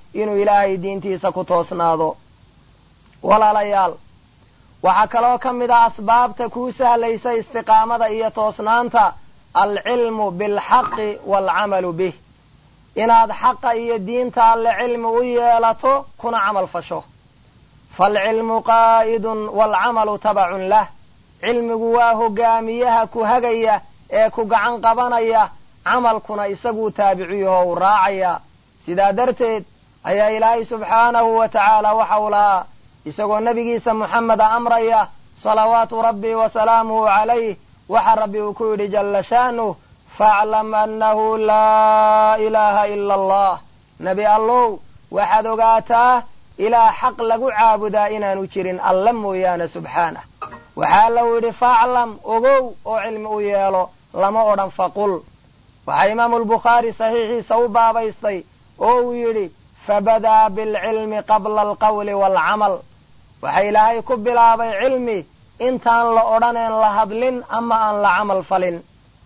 inuu ilaahay diintiisa ku toosnaado walaalayaal waxaa kaloo ka mid ah asbaabta kuu sahlaysa istiqaamada iyo toosnaanta alcilmu bilxaqi waalcamalu bih inaad xaqa iyo diinta alle cilmi u yeelato kuna camal fasho faalcilmu qaa'idun waalcamalu tabacun lah cilmigu waa hogaamiyaha ku hagaya ee ku gacan qabanaya camalkuna isaguu taabiciyaho u raacaya sidaa darteed ayaa ilaahay subxaanahu wa tacaala waxa uu lahaa isagoo nebigiisa moxameda amraya salawaatu rabbi wa salaamuhu calayh waxa rabbi uu ku yidhi jalla sha'nuh faaclam annahu laa ilaaha ila allah nebi allow waxaad ogaataa ilaa xaq lagu caabudaa inaanu jirin alla mooyaane subxaanah waxaa lau yidhi faaclam ogow oo cilmi u yeelo lama odhan faqul waxaa imaamu albukhaari saxiixiisa u baabaystay oo uu yidhi fabadaa bilcilmi qabla alqawli waalcamal waxa ilaahay ku bilaabay cilmi intaan la odhaneen la hadlin ama aan la camal falin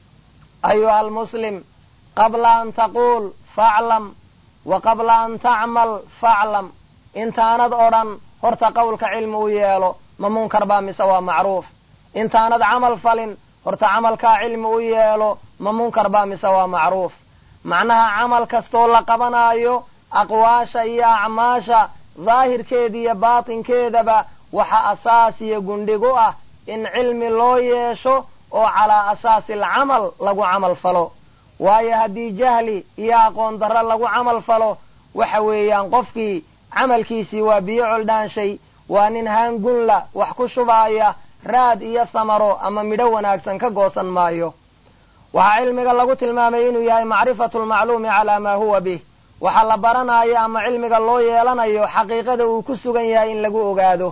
ayuha almuslim qabla an taquul faaclam wa qabla an tacmal faaclam intaanad odhan horta qowlka cilmi u yeelo ma munkar baa mise waa macruuf intaanad camal falin horta camalkaa cilmi u yeelo ma munkar baa mise waa macruuf macnaha camal kastoo la qabanaayo aqwaasha iyo acmaasha daahirkeeda iyo baatinkeedaba waxa asaas iyo gundhigu ah in cilmi loo yeesho oo calaa asaasi alcamal lagu camal falo waayo haddii jahli iyo aqoon darro lagu camal falo waxa weeyaan qofkii camalkiisii waa biyo coldhaanshay waa nin haangunla wax ku shubaaya raad iyo samaro ama midho wanaagsan ka goosan maayo waxaa cilmiga lagu tilmaamay inuu yahay macrifatu lmacluumi calaa maa huwa bih waxa la baranayo ama cilmiga loo yeelanayo xaqiiqada uu ku sugan yahay in lagu ogaado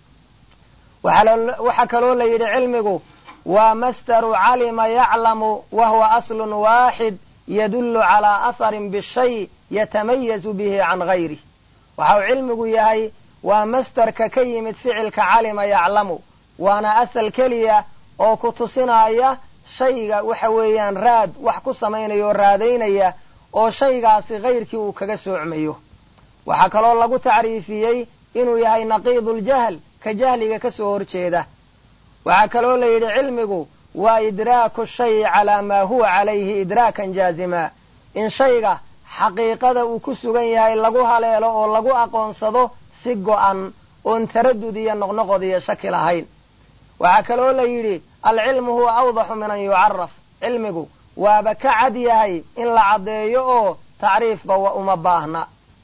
waxaa kaloo la yidhi cilmigu waa masdaru calima yaclamu wa huwa aslun waaxid yadullu calaa aharin bishay yatamayazu bihi can gayrih waxa uu cilmigu yahay waa masdarka ka yimid ficilka calima yaclamu waana asal keliya oo ku tusinaya shayga waxa weeyaan raad wax ku samaynaya oo raadaynaya oo shaygaasi kayrkii uu kaga soocmayo waxaa kaloo lagu tacriifiyey inuu yahay naqiiduljahl ka jahliga ka soo horjeeda waxaa kaloo la yidhi cilmigu waa idraaku shayi calaa maa huwa calayhi idraakan jaazima in shayga xaqiiqada uu ku sugan yahay lagu haleelo oo lagu aqoonsado si go'an oon taradud iyo noqnoqod iyo shaki lahayn waxaa kaloo la yidhi alcilmu huwa awdaxu min an yucaraf cilmigu waaba ka cad yahay in la caddeeyo oo tacriifba uma baahna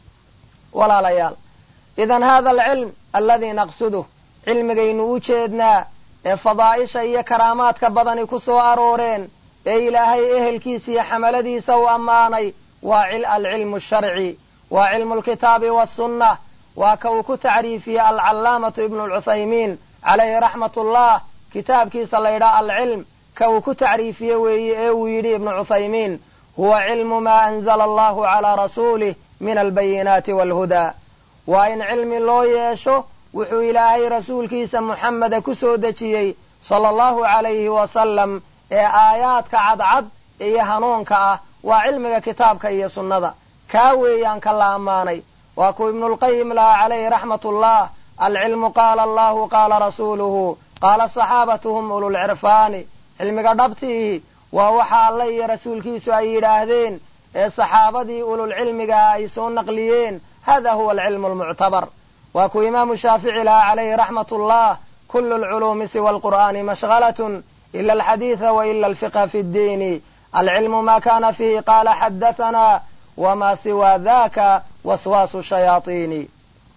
walaalayaal idan hada alcilm aladii naqsuduh cilmigaynu u jeednaa ee fadaa'isha iyo karaamaadka badani ku soo arooreen ee ilaahay ehelkiisa iyo xamaladiisa u ammaanay waa alcilmu asharci waa cilmu lkitaabi waasunnah waa ka uu ku tacriifiyey alcallaamatu ibnu lcuthaymiin calayhi raxmat ullah kitaabkiisa la ydhaha alcilm ka uu ku tacriifiye weeye ee uu yidhi ibnu cuthaymiin huwa cilmu maa anzala allahu calaa rasuulih min albayinaati waalhudaa waa in cilmi loo yeesho wuxuu ilaahay rasuulkiisa muxameda ku soo dejiyey sala allahu calayhi wasalam ee aayaadka cadcad iyo hanuunka ah waa cilmiga kitaabka iyo sunnada kaa weeyaan ka la ammaanay waa kuu ibnulqayim laha calayhi raxmat ullah alcilmu qaala allahu qaala rasuuluhu qaala saxaabatu hum ululcirfaani cilmiga dhabtiihi waa waxa alle iyo rasuulkiisu ay yidhaahdeen ee saxaabadii ululcilmigaa ay soo naqliyeen hada huwa alcilmu almuctabar waa kuu imaamu shaafici laha calayhi raxmat ullah kulu lculuumi siwa alqur'aani mashhalatun ila alxadiida wa ila alfiqha fi ddiini alcilmu ma kana fihi qaala xadahanaa wma siwa daka waswaasu shayaaiini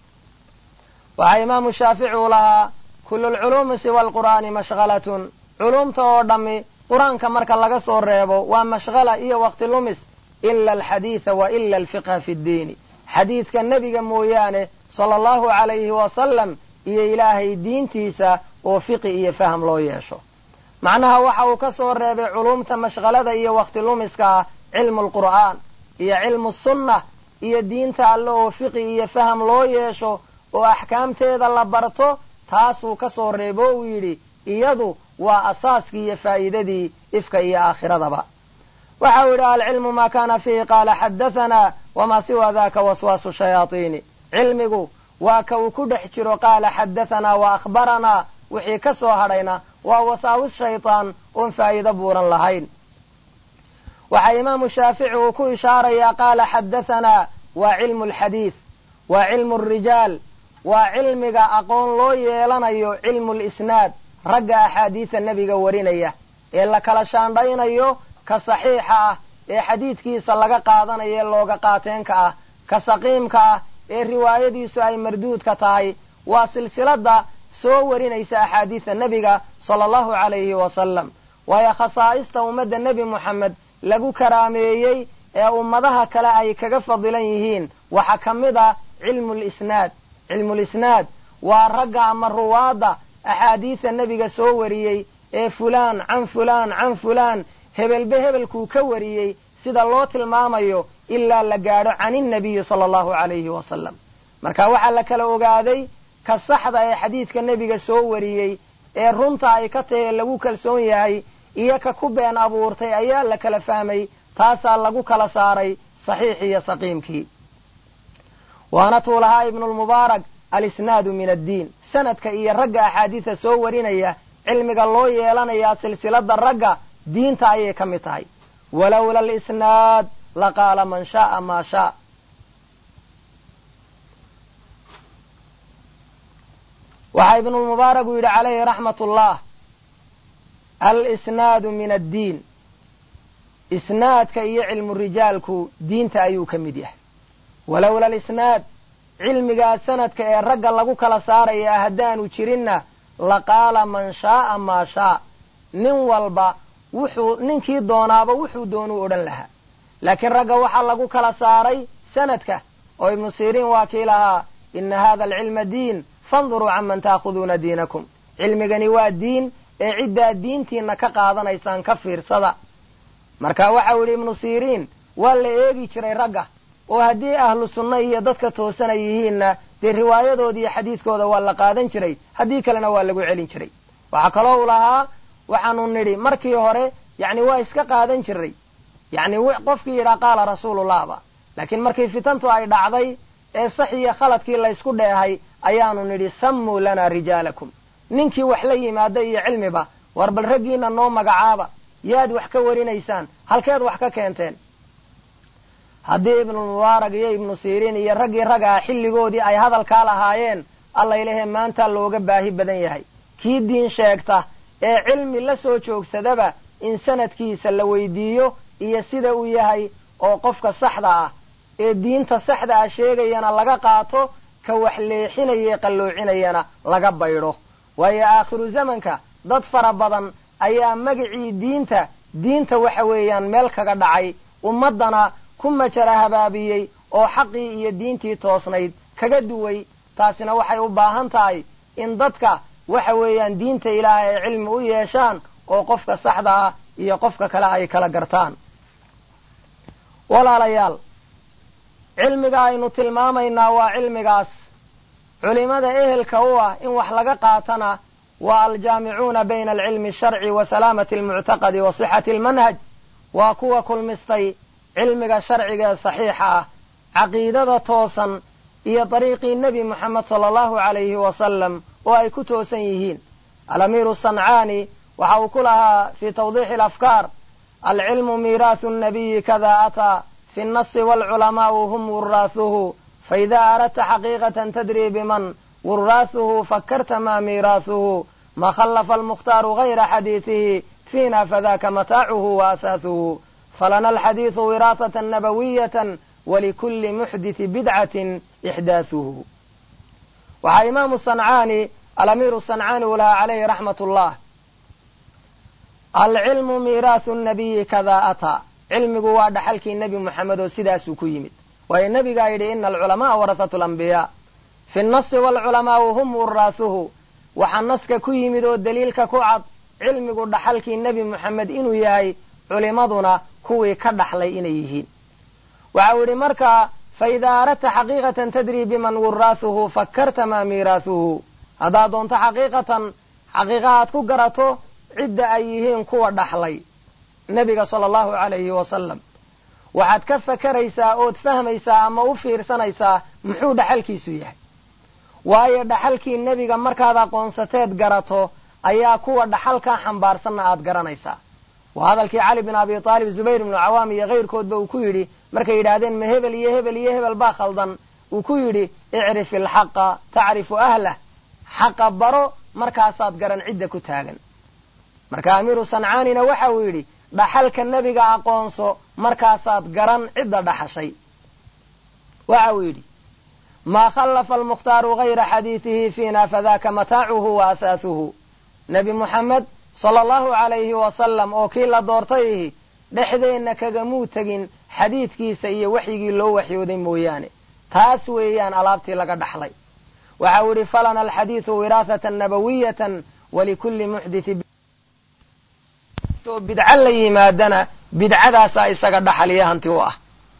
waxaa imaamu shaafici u lahaa kulu lculuumi siwa alqur'aani mashhalatun culuumta oo dhammi qur-aanka marka laga soo reebo waa mashhala iyo waqti lumis ila alxadiida wa ila alfiqha fi ddiini xadiidka nebiga mooyaane sala allahu calayhi wasalam iyo ilaahay diintiisa oo fiqi iyo faham loo yeesho macnaha waxa uu ka soo reebay culuumta mashhalada iyo waqti lumiska ah cilmu lqur'aan iyo cilmu sunna iyo diinta alle oo fiqi iyo faham loo yeesho oo axkaamteeda la barto taasuu ka soo reebo uu yidhi iyadu waa asaaskii iyo faa'iidadii ifka iyo aakhiradaba waxa uu yidhi alcilmu ma kana fiihi qaala xadahanaa wamaa siwa daka waswaasu shayaaiini cilmigu waa ka uu ku dhex jiro qaala xadahanaa wa akhbaranaa wixii ka soo hadhayna waa wasaawis shaytaan oon faa'iido buuran lahayn waxaa imaamu shaafici uu ku ishaarayaa qaala xadahanaa waa cilmu alxadiid waa cilmu alrijaal waa cilmiga aqoon loo yeelanayo cilmu lisnaad ragga axaadiisa nebiga warinaya ee la kala shaandhaynayo ka saxiixa ah ee xadiidkiisa laga qaadanayo ee looga qaateenka ah ka saqiimka ah ee riwaayadiisu ay marduudka tahay waa silsilada soo warinaysa axaadiisa nebiga sala allahu calayhi wasalam waayo khasaa'ista ummadda nebi moxamed lagu karaameeyey ee ummadaha kale ay kaga fadilan yihiin waxaa ka mid ah cilmulisnaad cilmulisnaad waa ragga ama ruwaadda axaadiisa nebiga soo wariyey ee fulaan can fulaan can fulaan hebelbe hebelkuu ka wariyey sida loo tilmaamayo ilaa la gaadho can innabiyi sala allahu calayhi wasalam marka waxaa la kala ogaaday ka saxda ee xadiidka nebiga soo wariyey ee runta ay ka tahe lagu kalsoon yahay iyo ka ku been abuurtay ayaa la kala fahmay taasaa lagu kala saaray saxiix iyo saqiimkii waana tuu lahaa ibnulmubaarak alisnaadu min addiin sanadka iyo ragga axaadiisa soo warinaya cilmiga loo yeelanayaa silsilada ragga diinta ayay ka mid tahay walowla alisnaad laqaala man shaaa maa shaa waxaa ibnulmubaarak uu yidhi calayhi raxmat ullah alisnaadu min addiin isnaadka iyo cilmu rijaalku diinta ayuu ka mid yahay walowla alisnaad cilmigaa sanadka ee ragga lagu kala saarayaa haddaanu jirinna laqaala man shaaa maa shaa nin walba wuxuu ninkii doonaaba wuxuu doonuu odhan lahaa laakiin ragga waxaa lagu kala saaray sanadka oo ibnu siriin waa kii lahaa ina hada alcilma diin fanduruu canman taakhuduuna diinakum cilmigani waa diin ee ciddaa diintiina ka qaadanaysaan ka fiirsada marka waxau yidhi ibnu siriin waa la eegi jiray ragga oo haddii ahlu sunna iyo dadka toosana yihiinna dee riwaayadooda iyo xadiidkooda waa la qaadan jiray haddii kalena waa lagu celin jiray waxaa kaloo u lahaa waxaanu nidhi markii hore yacni waa iska qaadan jiray yacni qofkii yidhaa qaala rasuulullahba laakiin markii fitantu ay dhacday ee sax iyo khaladkii laysku dheehay ayaanu nidhi sammuu lanaa rijaalakum ninkii wax la yimaada iyo cilmiba war bal raggiina noo magacaaba yaad wax ka warinaysaan halkeed wax ka keenteen haddii ibnulmubaarak iyo ibnu siriin iyo raggii raggaa xilligoodii ay hadalkaa lahaayeen allaylahee maanta looga baahi badan yahay kii diin sheegta ee cilmi la soo joogsadaba in sanadkiisa la weydiiyo iyo sida uu yahay oo qofka saxda ah ee diinta saxda ah sheegayana laga qaato ka wax leexinaya qalloocinayana laga baydho waayo aakhiru zamanka dad fara badan ayaa magacii diinta diinta waxa weeyaan meel kaga dhacay ummaddana ku majara habaabiyey oo xaqii iyo diintii toosnayd kaga duway taasina waxay u baahan tahay in dadka waxa weeyaan diinta ilaahay ay cilmi u yeeshaan oo qofka saxda ah iyo qofka kale ay kala gartaan walaalayaal cilmiga aynu tilmaamaynaa waa cilmigaas culimada ehelka u ah in wax laga qaatana waa aljaamicuuna bayna alcilmi asharci wa salaamati almuctaqadi wa sixati almanhaj waa kuwa kulmistay cilmiga sharciga ee saxiixa ah caqiidada toosan iyo dariiqii nebi moxamed sala allahu calayhi wasalam oo ay ku toosan yihiin alamiiru sancaani waxa uu ku lahaa fii tawdiixi alafkaar alcilmu miiraahu nnabiyi kada ataa fi nnasi waalculamaa'u hum wuraathuhu faida aradta xaqiiqatan tadri biman wuraathuhu fakarta ma miiraahuhu ma khallafa almukhtaaru gayra xadiidihi fiina fadaka mataacuhu wa asaahuhu falana alxadiidu wiraasatan nabawiyatan walikuli muxditi bidcatin ixdaathuhu waxaa imaamu sancaani alamiiru sancaani u lahaa calayhi raxmat ullah alcilmu miiraahu nabiyi kada ataa cilmigu waa dhaxalkii nebi moxamed oo sidaasuu ku yimid waayo nebigaa yidhi ina alculama'a warasatu lambiyaa fi nnasi waalculamaa'u hum wuraathuhu waxaa naska ku yimid oo daliilka ku cad cilmigu dhaxalkii nebi moxamed inuu yahay culimaduna kuwii ka dhaxlay inay yihiin waxa uu yidhi markaa faida aradta xaqiiqatan tadri biman wuraathuhu fakarta maa miiraahuhu haddaad doonto xaqiiqatan xaqiiqa aad ku garato cidda ay yihiin kuwa dhaxlay nebiga sala allahu calayhi wasalam waxaad ka fakaraysaa ood fahmaysaa ama u fiirsanaysaa muxuu dhaxalkiisu yahay waayo dhaxalkii nebiga markaad aqoonsateed garato ayaa kuwa dhaxalkaa xambaarsanna aad garanaysaa waa hadalkii cali bin abi aalib zubayr ibnu cawaam iyo kayrkoodba uu ku yidhi markay yidhaahdeen ma hebel iyo hebel iyo hebel baa khaldan uu ku yidhi icrif ilxaqa tacrifu ahlah xaqa baro markaasaad garan cidda ku taagan marka amiiru sancaanina waxa uu yidhi dhaxalka nebiga aqoonso markaasaad garan cidda dhaxashay waxa uu yidhi maa khallafa almukhtaaru gayra xadiidihi fiina fadaka mataacuhu wa asaasuhu nebi muxamed sala allahu calayhi wasalam oo kii la doortay ihi dhexdeenna kagamuu tegin xadiidkiisa iyo waxyigii loo waxyooday mooyaane taas weeyaan alaabtii laga dhaxlay waxa uu yidhi falana alxadiidu wiraasatan nabawiyatan walikulli muxdithin oo bidco la yimaadana bidcadaasaa isaga dhaxaliya hanti u ah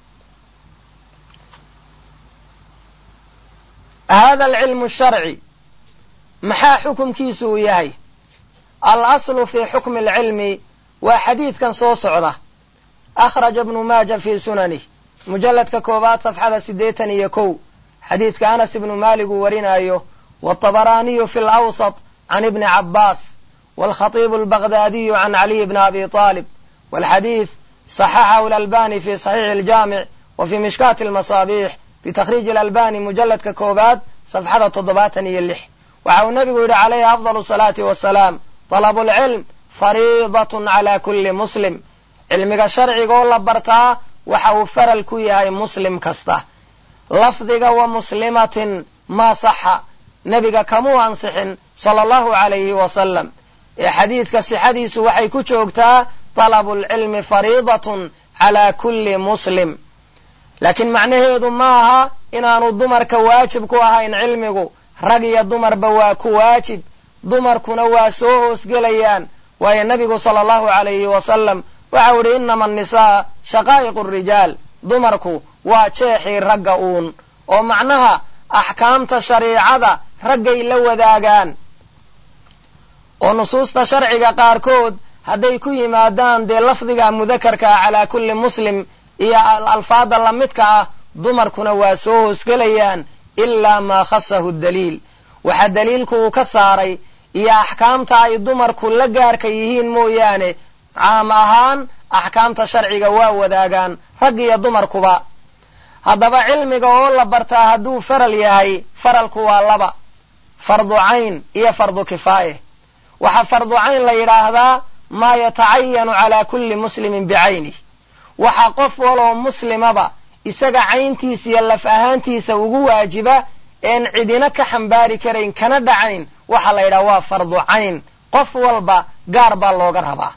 hada alcilmu sharci maxaa xukumkiisu uu yahay alaslu fi xukmi alcilmi waa xadiidkan soo socda akhraja ibnu maaja fii sunanih mujalladka koowaad safxada siddeetan iyo kow xadiidka anas ibnu maalik uu warinaayo wاطabaraaniyu fi lawsط can ibni cabaas wاlkhatiibu albagdaadiyu can caliy bni abi طaalib wاlxadiid صaxaxahu اlalbani fi صaxiixi اljaamic wa fi mishkaati اlmasaabiix bitakhriiji اlalbani mujalladka koowaad safxada toddobaatan iyo lix waxa uu nebigu yidhi calayhi afضal الsalaati wasalaam طalabu اlcilm fariidaة clى kuli muslim cilmiga sharcigaoo la bartaa waxa uu faral ku yahay muslim kasta lafdiga wa muslimatin maa saxa nebiga kamuu ansixin sala allahu calayhi wasalam ee xadiidka sixadiisu waxay ku joogtaa talabu lcilmi fariidatun calaa kulli muslim laakiin macnaheedu ma aha inaanu dumarka waajib ku ahayn cilmigu rag iyo dumarba waa ku waajib dumarkuna waa soo hoosgelayaan waayo nebigu sala allahu calayhi wasalam waxau idhi inama annisaa shaqaa'iqu rijaal dumarku waa jeexii ragga uun oo macnaha axkaamta shariicada raggay la wadaagaan oo nusuusta sharciga qaarkood hadday ku yimaadaan dee lafdiga mudakarka ah calaa kulli muslim iyo alfaada lamidka ah dumarkuna waa soo hoosgelayaan ilaa maa khasahu daliil waxa daliilku uu ka saaray iyo axkaamta ay dumarku la gaarka yihiin mooyaane caam ahaan axkaamta sharciga waa wadaagaan rag iyo dumarkuba haddaba cilmiga oo la bartaa hadduu faral yahay faralku waa laba fardu cayn iyo fardu kifaaye waxaa fardu cayn la yidhaahdaa maa yatacayanu calaa kulli muslimin bicaynih waxaa qof waloo muslimaba isaga cayntiisa iyo laf ahaantiisa ugu waajiba een cidina ka xambaari karayn kana dhacayn waxaa la yidhaha waa fardu cayn qof walba gaar baa looga rabaa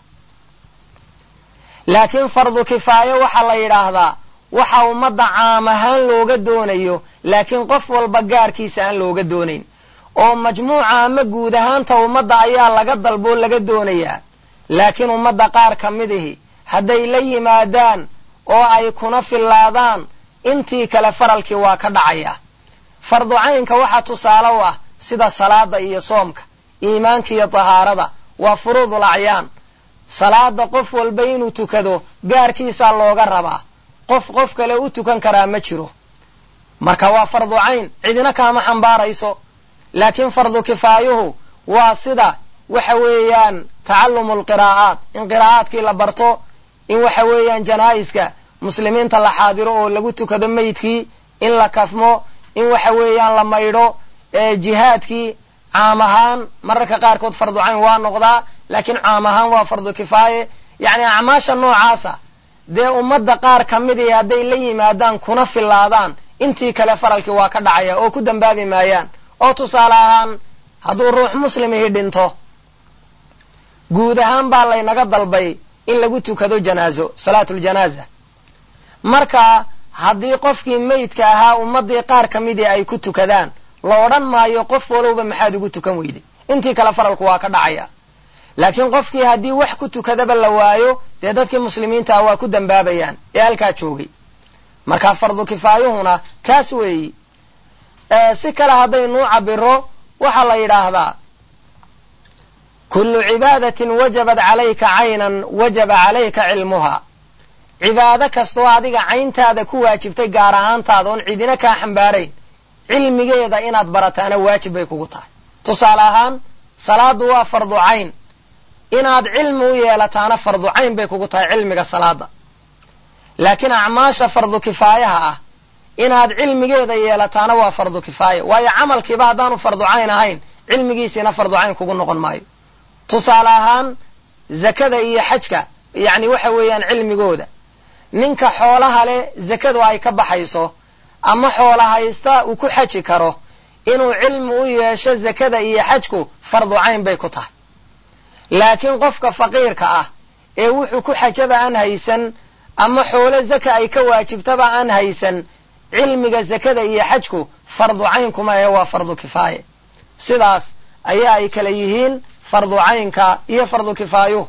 laakiin fardu kifaayo waxaa la yidhaahdaa waxa ummadda caam ahaan looga doonayo laakiin qof walba gaarkiisa aan looga doonayn oo majmuuca ama guud ahaanta ummadda ayaa laga dalboo laga doonayaa laakiin ummadda qaar ka midihi hadday la yimaadaan oo ay kuna fillaadaan intii kale faralkii waa ka dhacaya fardu caynka waxaa tusaale u ah sida salaada iyo soomka iimaanka iyo tahaarada waa furuudul acyaan salaada qof walba inuu tukado gaarkiisaa looga rabaa qof qof kale u tukan karaa ma jiro marka waa fardu cayn cidina kaama xambaarayso laakiin fardu kifaayuhu waa sida waxa weeyaan tacalumu alqiraa'aat in qiraa'aadkii la barto in waxa weeyaan janaa'iska muslimiinta la xaadiro oo lagu tukado meydkii in la kafmo in waxa weeyaan la maydho jihaadkii caam ahaan mararka qaarkood fardu cayn waa noqdaa laakiin caam ahaan waa fardu kifaaye yacni acmaasha noocaasa dee ummadda qaar ka midii hadday la yimaadaan kuna fillaadaan intii kale faralkii waa ka dhacaya oo ku dambaabi maayaan oo tusaale ahaan hadduu ruux muslimihi dhinto guud ahaan baa laynaga dalbay in lagu tukado janaazo salaatuljanaaza marka haddii qofkii meydka ahaa ummaddii qaar ka midii ay ku tukadaan la odhan maayo qof walowba maxaad ugu tukan weyday intii kale faralku waa ka dhacaya laakiin qofkii haddii wax ku tukadaba la waayo dee dadkii muslimiinta ah waa ku dambaabayaan ee halkaa joogay marka fardu kifaayuhuna kaas weeyi si kale haddaynuu cabiro waxaa la yidhaahdaa kullu cibaadatin wajabat calayka caynan wajaba calayka cilmuha cibaado kastoo adiga cayntaada ku waajibtay gaar ahaantaada oon cidina kaa xambaarayn cilmigeeda inaad barataana waajib bay kugu tahay tusaale ahaan salaaddu waa fardu cayn inaad cilmi u yeelataana fardu cayn bay kugu tahay cilmiga salaada laakiin acmaasha fardu kifaayaha ah inaad cilmigeeda yeelataana waa fardu kifaaya waayo camalkiiba haddaanu fardu cayn ahayn cilmigiisiina fardu cayn kugu noqon maayo tusaale ahaan zakada iyo xajka yacni waxa weeyaan cilmigooda ninka xoolaha leh zakadu ay ka baxayso ama xoola haysta uu ku xaji karo inuu cilmi u yeesho zakada iyo xajku fardu cayn bay ku tahay laakiin qofka faqiirka ah ee wuxuu ku xajaba aan haysan ama xoolo zaka ay ka waajibtaba aan haysan cilmiga zakada iyo xajku fardu cayn kuma ahe waa fardu kifaaye sidaas ayaa ay kala yihiin fardu caynka iyo fardu kifaayuhu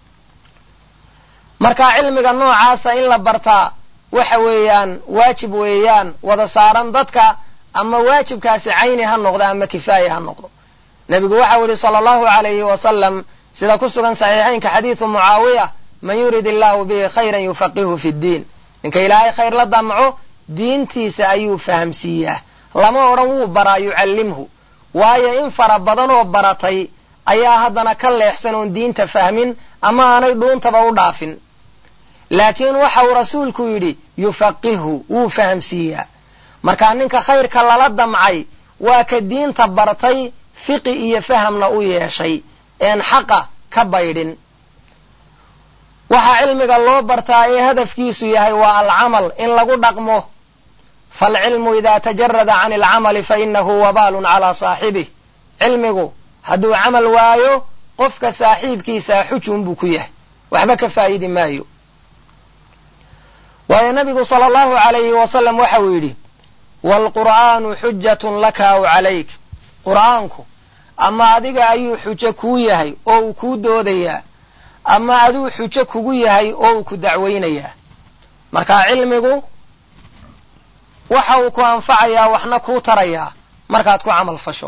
marka cilmiga noocaasa in la bartaa waxa weeyaan waajib weeyaan wada saaran dadka ama waajibkaasi cayni ha noqdo ama kifaaye ha noqdo nebigu waxau yihi sala allahu alayhi wasalam sida ku sugan saxiixaynka xadiidu mucaawiya man yurid illaahu bihi khayran yufaqihu fi ddiin ninka ilaahay khayr la damco diintiisa ayuu fahamsiiyaa lama odhan wuu baraa yucallimhu waayo in fara badan oo baratay ayaa haddana ka leexsan oon diinta fahmin ama aanay dhuuntaba u dhaafin laakiin waxa uu rasuulku yidhi yufaqihu wuu fahamsiiyaa markaa ninka khayrka lala damcay waa ka diinta bartay fiqi iyo fahamna u yeeshay een xaqa ka baydhin waxaa cilmiga loo bartaa ee hadafkiisu yahay waa alcamal in lagu dhaqmo faalcilmu idaa tajarada can alcamali fa inahu wabaalun calaa saaxibih cilmigu hadduu camal waayo qofka saaxiibkiisaa xujun buu ku yahay waxba ka faa'idi maayo waayo nabigu sala allahu alayhi wasalam waxa uu yidhi waalqur'aanu xujatun laka aw calayk qur'aanku ama adiga ayuu xujo kuu yahay oo uu kuu doodayaa ama aduu xujo kugu yahay oo uu ku dacweynayaa marka cilmigu waxa uu ku anfacayaa waxna kuu tarayaa markaad ku camal fasho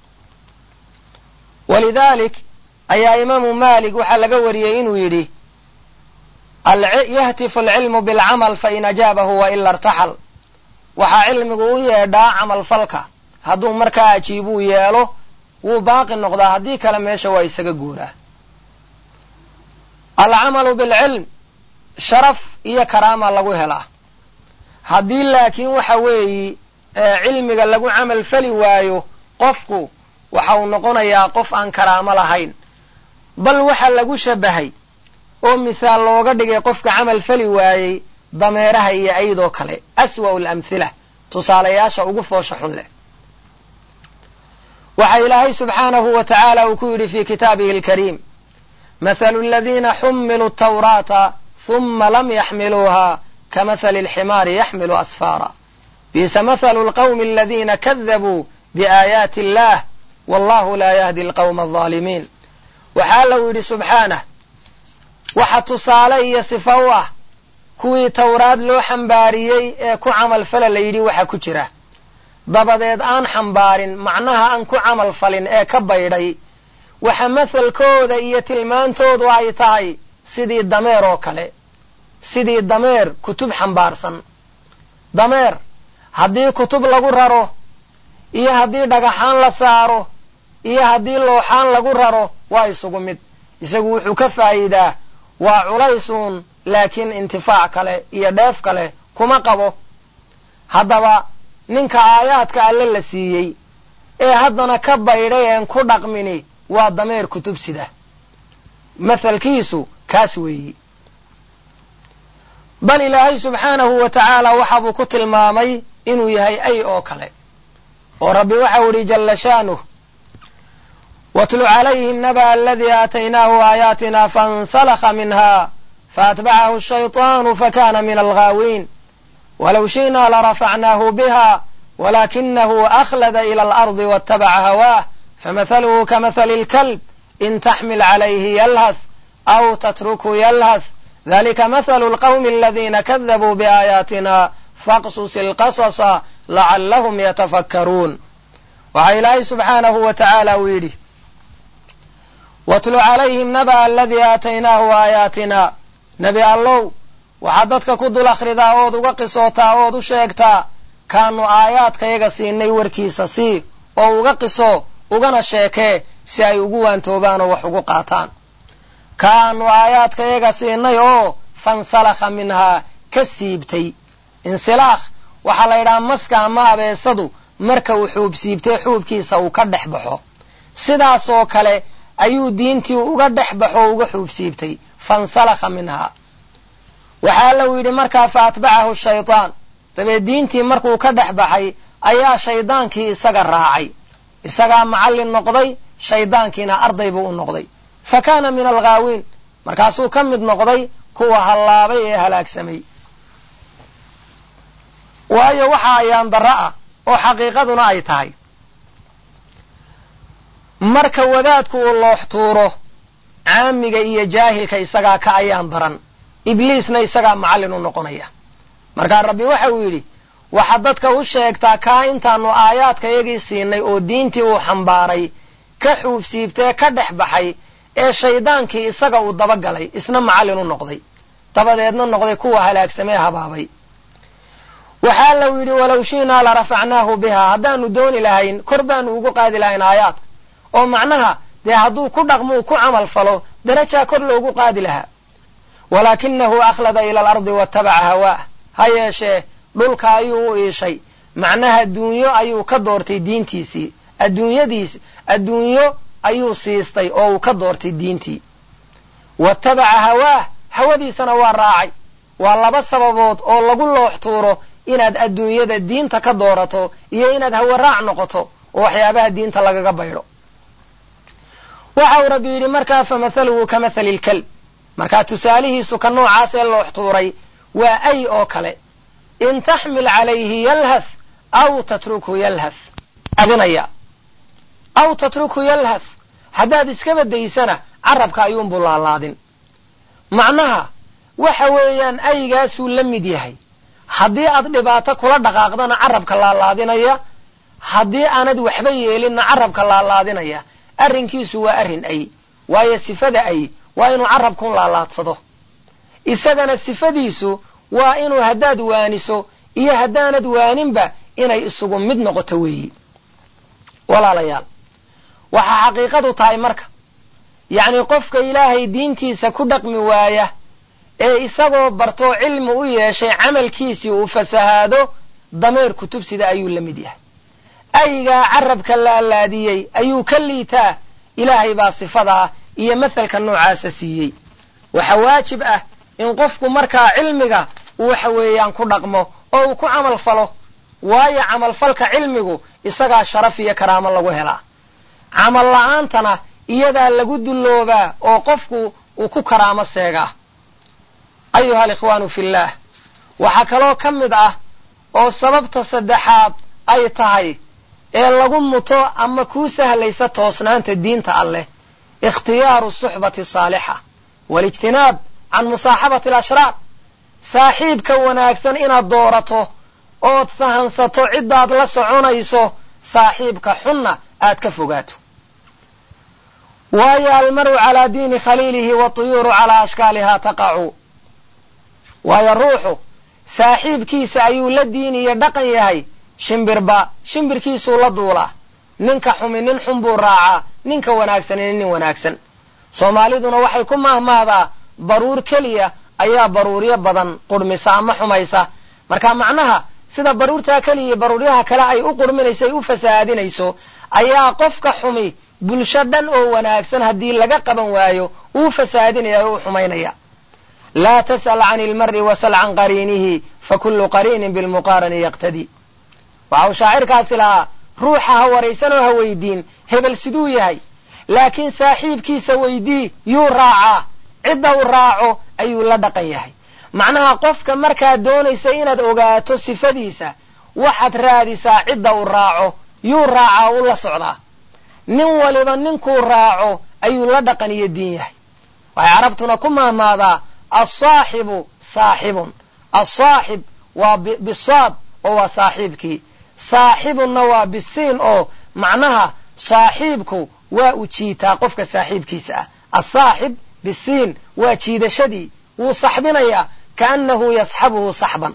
walidaalik ayaa imaamu maalik waxaa laga wariyey inuu yidhi yahtifu alcilmu bilcamal fain ajaabahu waila irtaxal waxaa cilmigu u yeedhaa camalfalka hadduu markaa ajiibuu yeelo wuu baaqi noqdaa haddii kale meesha waa isaga guuraa alcamalu bilcilm sharaf iyo karaama lagu helaa haddii laakiin waxa weeyi cilmiga lagu camal fali waayo qofku waxa uu noqonayaa qof aan karaamo lahayn bal waxa lagu shabahay oo mithaal looga dhigay qofka camal fali waayey dameeraha iyo aydoo kale aswa'u alamhila tusaalayaasha ugu foosha xun leh waxa ilaahay subxaanahu wa tacaala uu ku yidhi fi kitaabihi alkariim mathalu aladiina xumiluu tawraata huma lam yaxmiluuha kamahali alximaari yaxmilu asfaara biisa mathalu alqawmi aladiina kadabuu biaayaati illah wallahu laa yahdi alqawma alظaalimiin waxaa lau yidhi subxaanah waxa tusaale iyo sifa u ah kuwii tawraad loo xambaariyey ee ku camal fala la yidhi waxa ku jira dabadeed aan xambaarin macnaha aan ku camal falin ee ka baydhay waxa mahalkooda iyo tilmaantoodu ay tahay sidii dameer oo kale sidii dameer kutub xambaarsan dameer haddii kutub lagu raro iyo haddii dhagaxaan la saaro iyo haddii looxaan lagu raro waa isugu mid isagu wuxuu ka faa'iidaa waa culaysuun laakiin intifaac kale iyo dheef kale kuma qabo haddaba ninka aayaadka alle la siiyey ee haddana ka baydhay een ku dhaqmini waa dameer kutub sida mathalkiisu kaas weeyi bal ilaahay subxaanahu wa tacaala waxaabuu ku tilmaamay inuu yahay ay oo kale oo rabbi waxau idhi jalla shaanuh watlu calayhim naba aladii aataynaahu aayaatina faاnsalakha minha faatbacahu الshayطaanu fakana min alghaawiin walow shi'na larafacnaahu biha walakinahu akhlada ilى alardi waاtabaca hawaah famahaluhu kamahali اlkalb in taxmil calayhi yalhas aw tatruku yalhas dalika mahalu اlqawmi aladina kadabuu biaayaatina faqsus ilqasasa lacallahum yatafakkaruun waxaa ilaahay subxaanahu wa tacaala uu yidhi watlu calayhim naba aladii aataynaahu aayaatina nebi allow waxaad dadka ku dul akhridaa ood uga qisootaa ood u sheegtaa kaanu aayaadkayaga siinay warkiisa sii oo uga qiso ugana sheekee si ay ugu waantoobaan oo wax ugu qaataan kaanu aayaadkayaga siinay oo fansalakha minhaa ka siibtay insilaakh waxaa la yidhaha maska ama abeesadu marka uu xuub siibtay xuubkiisa uu ka dhex baxo sidaasoo kale ayuu diintii uga dhex baxo o uga xuub siibtay fansalakha minhaa waxaa lau yidhi markaa fa atbacahu shaydaan dabeed diintii markuu ka dhex baxay ayaa shaydaankii isaga raacay isagaa macallin noqday shaydaankiina arday buu u noqday fa kaana min alghaawiin markaasuu ka mid noqday kuwa hallaabay ee halaagsamay waayo waxa ayaan darro ah oo xaqiiqaduna ay tahay marka wadaadku uu loox tuuro caamiga iyo jaahilka isagaa ka ayaan daran ibliisna isagaa macallin u noqonaya markaa rabbi waxa uu yidhi waxaad dadka u sheegtaa kaa intaanu aayaadkayagii siinay oo diintii uu xambaaray ka xuubsiibtee ka dhex baxay ee shaydaankii isaga uu dabagalay isna macallin u noqday dabadeedna noqday kuwa halaagsamee habaabay waxaa lau yidhi walow shi'naa la rafacnaahu bihaa haddaanu dooni lahayn kor baanu ugu qaadi lahayn aayaadka oo macnaha dee hadduu ku dhaqmuu ku camal falo darajaa kor loogu qaadi lahaa walaakinahu akhlada ila alardi waatabaca hawaah ha yeeshee dhulka ayuu u iishay macnaha adduunyo ayuu ka doortay diintiisii adduunyadiis adduunyo ayuu siistay oo uu ka doortay diintii waatabaca hawaah hawadiisana waa raacay waa laba sababood oo lagu loox tuuro inaad adduunyada diinta ka doorato iyo inaad hawe raac noqoto oo waxyaabaha diinta lagaga baydho waxa uu rabbi yidhi markaa famathaluhu ka mathali lkalb markaa tusaalihiisu ka noocaas ee loox tuuray waa ay oo kale in taxmil calayhi yalhath aw tatrukhu yalhath adinaya aw tatrukhu yalhath haddaad iska badaysana carabka ayuunbuu laalaadin macnaha waxa weeyaan aygaasuu la mid yahay haddii aad dhibaato kula dhaqaaqdana carabka laalaadinaya haddii aanad waxba yeelinna carabka laalaadinaya arrinkiisu waa arrin ay waayo sifada ay waa inuu carabkun laalaadsado isagana sifadiisu waa inuu haddaad waaniso iyo haddaanad waaninba inay isugu mid noqoto weeyi walaalayaal waxaa xaqiiqadu tahay marka yacni qofka ilaahay diintiisa ku dhaqmi waaya ee isagoo bartoo cilmi u yeeshay camalkiisii uu fasahaado dameer kutubsida ayuu la mid yahay aygaa carabka laalaadiyey ayuu ka liitaa ilaahay baa sifadaa iyo mathalka noocaasa siiyey waxa waajib ah in qofku markaa cilmiga uu waxa weeyaan ku dhaqmo oo uu ku camal falo waayo camalfalka cilmigu isagaa sharaf iyo karaamo lagu helaa camal la'aantana iyadaa lagu dulloobaa oo qofku uu ku karaamo seegaa ayuha alikhwaanu fillaah waxaa kaloo ka mid ah oo sababta saddexaad ay tahay ee lagu muto ama kuu sahlaysa toosnaanta diinta alleh ikhtiyaaru suxbati saalixa waalijtinaab can musaaxabati alashraar saaxiibka wanaagsan inaad doorato ood sahansato ciddaad la soconayso saaxiibka xunna aad ka fogaato waayo almaru calaa diini khaliilihi watuyuuru calaa ashkaaliha taqacu waayo ruuxu saaxiibkiisa ayuu la diin iyo dhaqan yahay shimbirba shimbirkiisuu la duulaa ninka xumi nin xun buu raacaa ninka wanaagsanina nin wanaagsan soomaaliduna waxay ku mahmahdaa baruur keliya ayaa baruuryo badan qurhmisa ama xumaysa marka macnaha sida baruurtaa keliya iyo baruuryaha kale ay u qurminayso ay u fasahaadinayso ayaa qofka xumi bulsho dhan oo wanaagsan haddii laga qaban waayo uu fasahaadinaya o u xumaynaya laa tas'al can ilmari wasal can qariinihi fakullu qariinin bilmuqaarani yaqtadii waxa uu shaacirkaasi lahaa ruuxa ha waraysanoo ha weydiin hebel siduu yahay laakiin saaxiibkiisa weydii yuu raacaa cidda u raaco ayuu la dhaqan yahay macnaha qofka markaad doonaysa inaad ogaato sifadiisa waxaad raadisaa cidda u raaco yuu raacaa u la socdaa nin waliba ninkuu raaco ayuu la dhaqan iyo diin yahay waxay carabtuna ku mahmaadaa alsaaxibu saaxibun alsaaxib waa bisaad oo waa saaxiibkii saaxibunna waa bisiin oo macnaha saaxiibku waa u jiitaa qofka saaxiibkiisa ah asaaxib bisiin waa jiidashadii wuu saxbinayaa kaannahu yasxabuhu saxban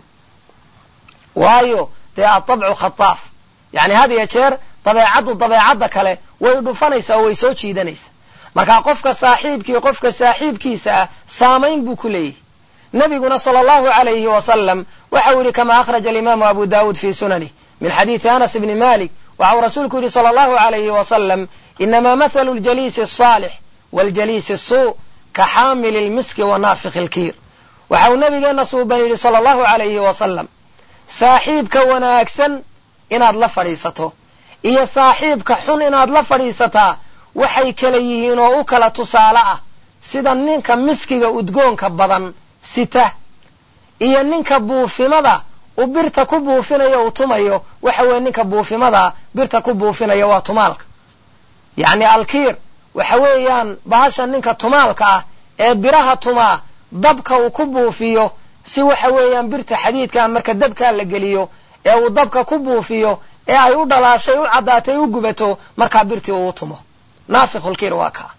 waayo dee atabcu khataaf yacni had iyo jeer dabeecaddu dabeecadda kale way dhufanaysaa oo way soo jiidanaysaa marka qofka saaxiibkii qofka saaxiibkiisa ah saamayn buu ku leeyahy nabiguna sala allahu alayhi wasalam waxau yihi kama akhraja alimaamu abu dawuud fi sunanih min xadiidi anas bni malik waxau rasuulku yihi sala allahu alayhi wasalam inamaa mathalu ljaliisi asaalix waljaliisi asuu ka xaamili lmiski wa naafiki lkiir waxau nabigeena suuban yidhi sala allahu alayhi wasalam saaxiibka wanaagsan inaad la fadhiisato iyo saaxiibka xun inaad la fadhiisataa waxay kala yihiin oo u kala tusaale ah sida ninka miskiga udgoonka badan sita iyo ninka buufimada u birta ku buufinayo uu tumayo waxa weeye ninka buufimada birta ku buufinaya waa tumaalka yacni alkiir waxa weeyaan bahasha ninka tumaalka ah ee biraha tumaa dabka uu ku buufiyo si waxa weeyaan birta xadiidkaa marka dabkaa la geliyo ee uu dabka ku buufiyo ee ay u dhalaashay u caddaatay u gubato markaa birtii uu tumo naafikhulkiir waa kaa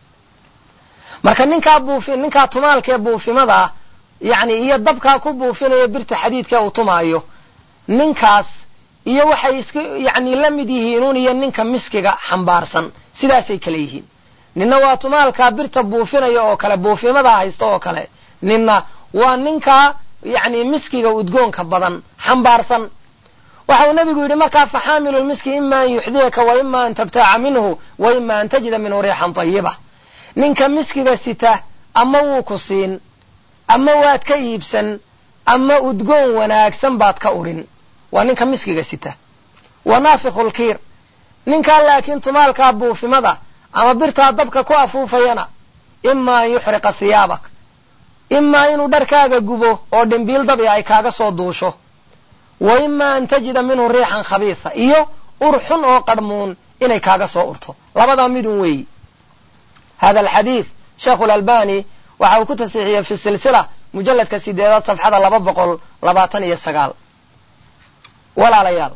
marka ninkaa buufi ninkaa tumaalkaee buufimadaa yacni iyo dabkaa ku buufinaya birta xadiidka uu tumaayo ninkaas iyo waxay iska yacni la mid yihiinuun iyo ninka miskiga xambaarsan sidaasay kale yihiin ninna waa tumaalkaa birta buufinaya oo kale buufimadaa haysta oo kale ninna waa ninkaa yacni miskiga udgoonka badan xambaarsan waxa uu nabigu yidhi markaa faxaamilu lmiski ima an yuxdiyaka wa ima an tabtaaca minhu wa ima an tajida minhu riixan tayiba ninka miskiga sita ama wuu ku siin ama waad ka iibsan ama udgoon wanaagsan baad ka udhin waa ninka miskiga sita wa naafikhu lkiir ninkaa laakiin tumaalkaa buufimada ama birtaa dabka ku afuufayana ima an yuxriqa hiyaabak imaa inuu dharkaaga gubo oo dhimbiil dabi ay kaaga soo duusho wa ima an tajida minhu riixan khabiisa iyo ur xun oo qarhmuun inay kaaga soo urto labadaa midun weeyi hada alxadiid sheekhu lalbani waxa uu ku tasiixiyey fi silsila mujalladka sideedaad safxada laba boqol labaatan iyo sagaal walaalayaal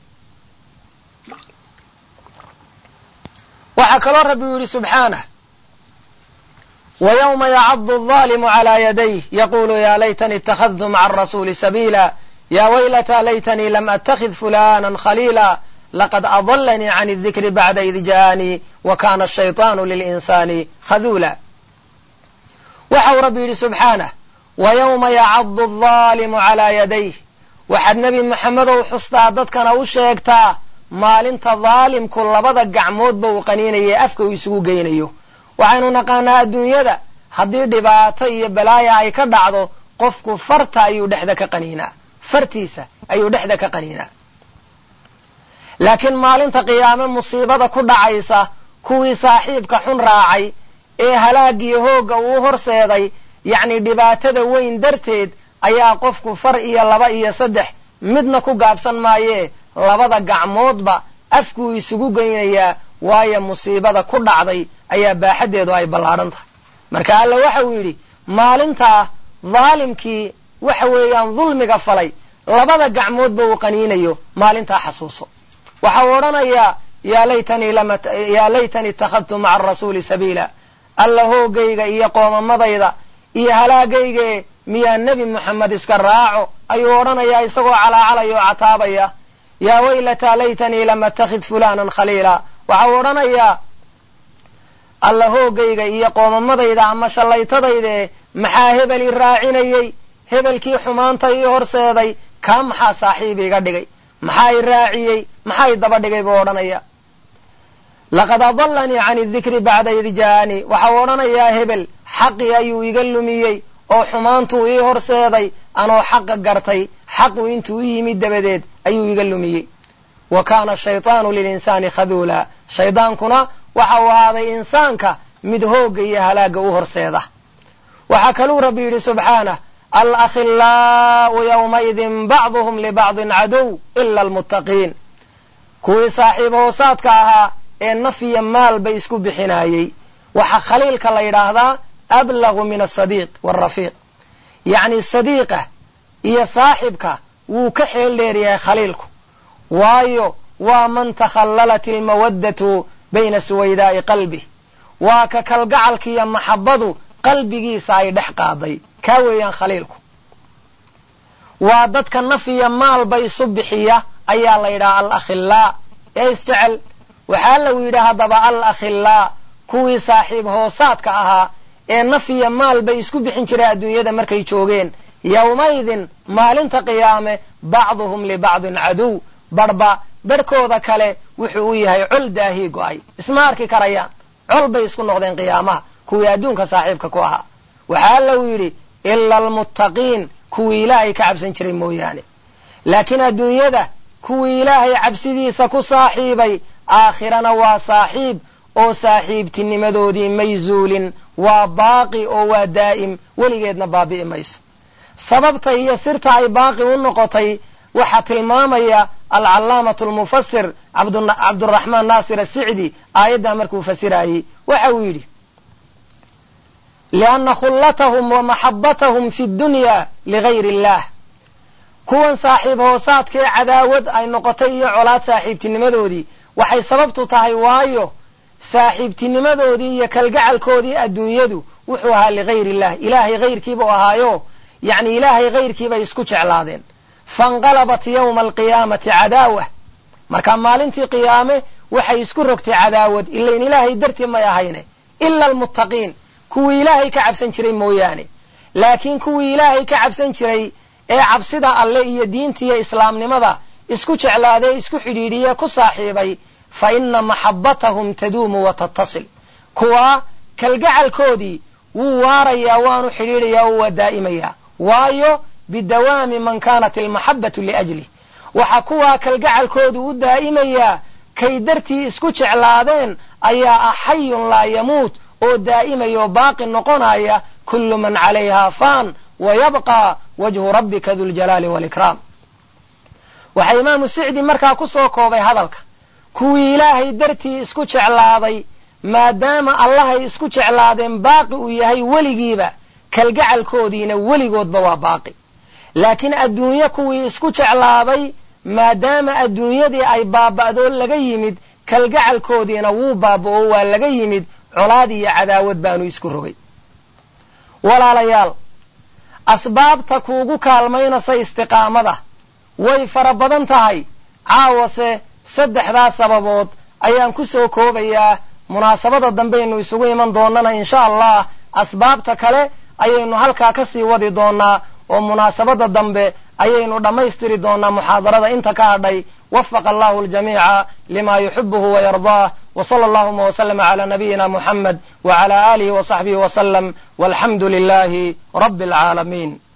waxaa kaloo rabbi u yidhi subxaanah ويوم يعض الظالم على يديه يقول يا ليتني اتخذت مع الرسول سبيلا يا ويلتى ليتني لم أتخذ فلانا خليلا لقد أضلني عن الذكر بعد إذ جاءني وكان الشيطان للإنسان خذولا وحو ربي سبحانه ويوم يعض الظالم على يديه waxaad nebi maxamedow xustaa dadkana u sheegtaa maalinta daalimku labada gacmoodba uu qaniinayo afka uu isugu geynayo waxaynu naqaanaa adduunyada haddii dhibaato iyo balaaya ay ka dhacdo qofku farta ayuu dhexda ka qaniinaa fartiisa ayuu dhexda ka qaniinaa laakiin maalinta qiyaame musiibada ku dhacaysa kuwii saaxiibka xun raacay ee halaagiyo hoogga uu horseeday yacni dhibaatada weyn darteed ayaa qofku far iyo laba iyo saddex midna ku gaabsan maayee labada gacmoodba afkuu isugu geynayaa waayo musiibada ku dhacday ayaa baaxaddeedu ay ballaadhan tahay marka alla waxa uu yidhi maalintaa daalimkii waxa weeyaan dulmiga falay labada gacmoodba uu qaniinayo maalintaa xasuuso waxa uu odhanayaa yaa laytanii yaa laytanii ittakhadtu maca arasuuli sabiila alla hoogayga iyo qoomamadayda iyo halaagaygae miyaa nebi moxamed iska raaco ayuu odhanayaa isagoo calaacalaya oo cataabaya yaa waylataa laytanii lam attakhid fulanan khaliila waxa uu odhanayaa alla hoogayga iyo qoomamadayda ama shallaytadaydae maxaa hebel i raacinayey hebelkii xumaanta ii horseeday kaa maxaa saaxiib iga dhigay maxaa i raaciyey maxaa i daba dhigay buu odhanaya laqad adallanii cani dikri bacda id ja'anii waxau odhanayaa hebel xaqii ayuu iga lumiyey oo xumaantuu ii horseeday anoo xaqa gartay xaqu intuu u yimid dabadeed ayuu iga lumiyey wa kaana ashaytaanu lilinsaani khaduula shaydaankuna waxa uu ahaaday insaanka mid hoogga iyo halaagga u horseeda waxaa kaluu rabbi yidhi subxaanah alakhillaa'u yowmaidin bacduhum libacdin cadow ila almuttaqiin kuwii saaxiib hoosaadka ahaa ee naf iyo maalba isku bixinaayey waxaa khaliilka la yidhaahdaa ablagu min asadiiq waalrafiiq yacni sadiiqa iyo saaxibka wuu ka xeel dheeryahay khaliilku waayo waa man takhallalat ilmawaddatu bayna suwaydaa'i qalbih waa ka kalgacalkiiyo maxabbadu qalbigiisa ay dhex qaaday kaa weeyaan khaliilku waa dadka naf iyo maalba isu bixiya ayaa la yidhaha alakhilaa ee isjecel waxaa lagu yidhi haddaba alakhilaa kuwii saaxiib hoosaadka ahaa ee naf iyo maalba isku bixin jiray adduunyada markay joogeen yowmaydin maalinta qiyaame bacduhum libacdin caduw barhba barhkooda kale wuxuu u yahay col daahii go-ay isma arki karayaan col bay isku noqdeen qiyaamaha kuwii adduunka saaxiibka ku ahaa waxaa lagu yidhi ila almuttaqiin kuwii ilaahay ka cabsan jiray mooyaane laakiin adduunyada kuwii ilaahay cabsidiisa ku saaxiibay aakhirana waa saaxiib oo saaxiibtinimadoodii may zuulin waa baaqi oo waa daa'im weligeedna baabi'i mayso sababta iyo sirta ay baaqi u noqotay waxaa tilmaamaya alcallaamatu almufasir cabduraxmaan naasir asicdi aayaddaa markuu fasirayey waxa uu yidhi lianna khullatahum wa maxabbatahum fi dunya ligayr illah kuwan saaxiib hoosaadkee cadaawad ay noqotay iyo colaad saaxiibtinimadoodii waxay sababtu tahay waayo saaxiibtinimadoodii iyo kalgacalkoodii adduunyadu wuxuu ahaa ligayr illah ilaahay hayrkiiba u ahaayo yacni ilaahay hayrkiibay isku jeclaadeen fainqalabat yowma alqiyaamati cadaawah marka maalintii qiyaame waxay isku rogtay cadaawad ilain ilaahay dartii may ahayne ila almuttaqiin kuwii ilaahay ka cabsan jiray mooyaane laakiin kuwii ilaahay ka cabsan jiray ee cabsida alle iyo diintiiyo islaamnimada isku jeclaadee isku xidhiidhiye ku saaxiibay fa ina maxabbatahum taduumu wa tattasil kuwaa kalgacalkoodii wuu waarayaa waanu xidhiidhayaa oo waa daa'imayaa waayo bidawaami man kaanat almaxabbatu liajlih waxa kuwaa kalgacalkoodu u daa'imayaa kay dartii isku jeclaadeen ayaa ah xayun laa yamuut oo daa'imaya oo baaqi noqonaya kullu man calayhaa faan wa yabqaa wajhu rabbika duljalaali waalikraam waxaa imaamu sicdi markaa ku soo koobay hadalka kuwii ilaahay dartii isku jeclaaday maadaama allahay isku jeclaadeen baaqi uu yahay weligiiba kalgacalkoodiina weligoodba waa baaqi laakiin adduunye kuwii isku jeclaaday maadaama adduunyadii ay baaba'doo laga yimid kalgacalkoodiina wuu baaba'o waa laga yimid colaad iyo cadaawad baanu isku rogay walaalayaal asbaabta kuugu kaalmaynasa istiqaamada way fara badan tahay caawase saddexdaas sababood ayaan ku soo koobayaa munaasabada dambaynu isugu iman doonana insha allah asbaabta kale ayaynu halkaa ka sii wadi doonaa oo munaasabada dambe ayaynu dhammaystiri doonaa muxaadarada inta ka hadhay wafaqa allahu aljamiica lima yuxibuhu wayardaah wsala allahuma wslama cla nabiyina muxamed wcla alihi wsaxbihi wslm walxamdu lilahi rabi alcaalamiin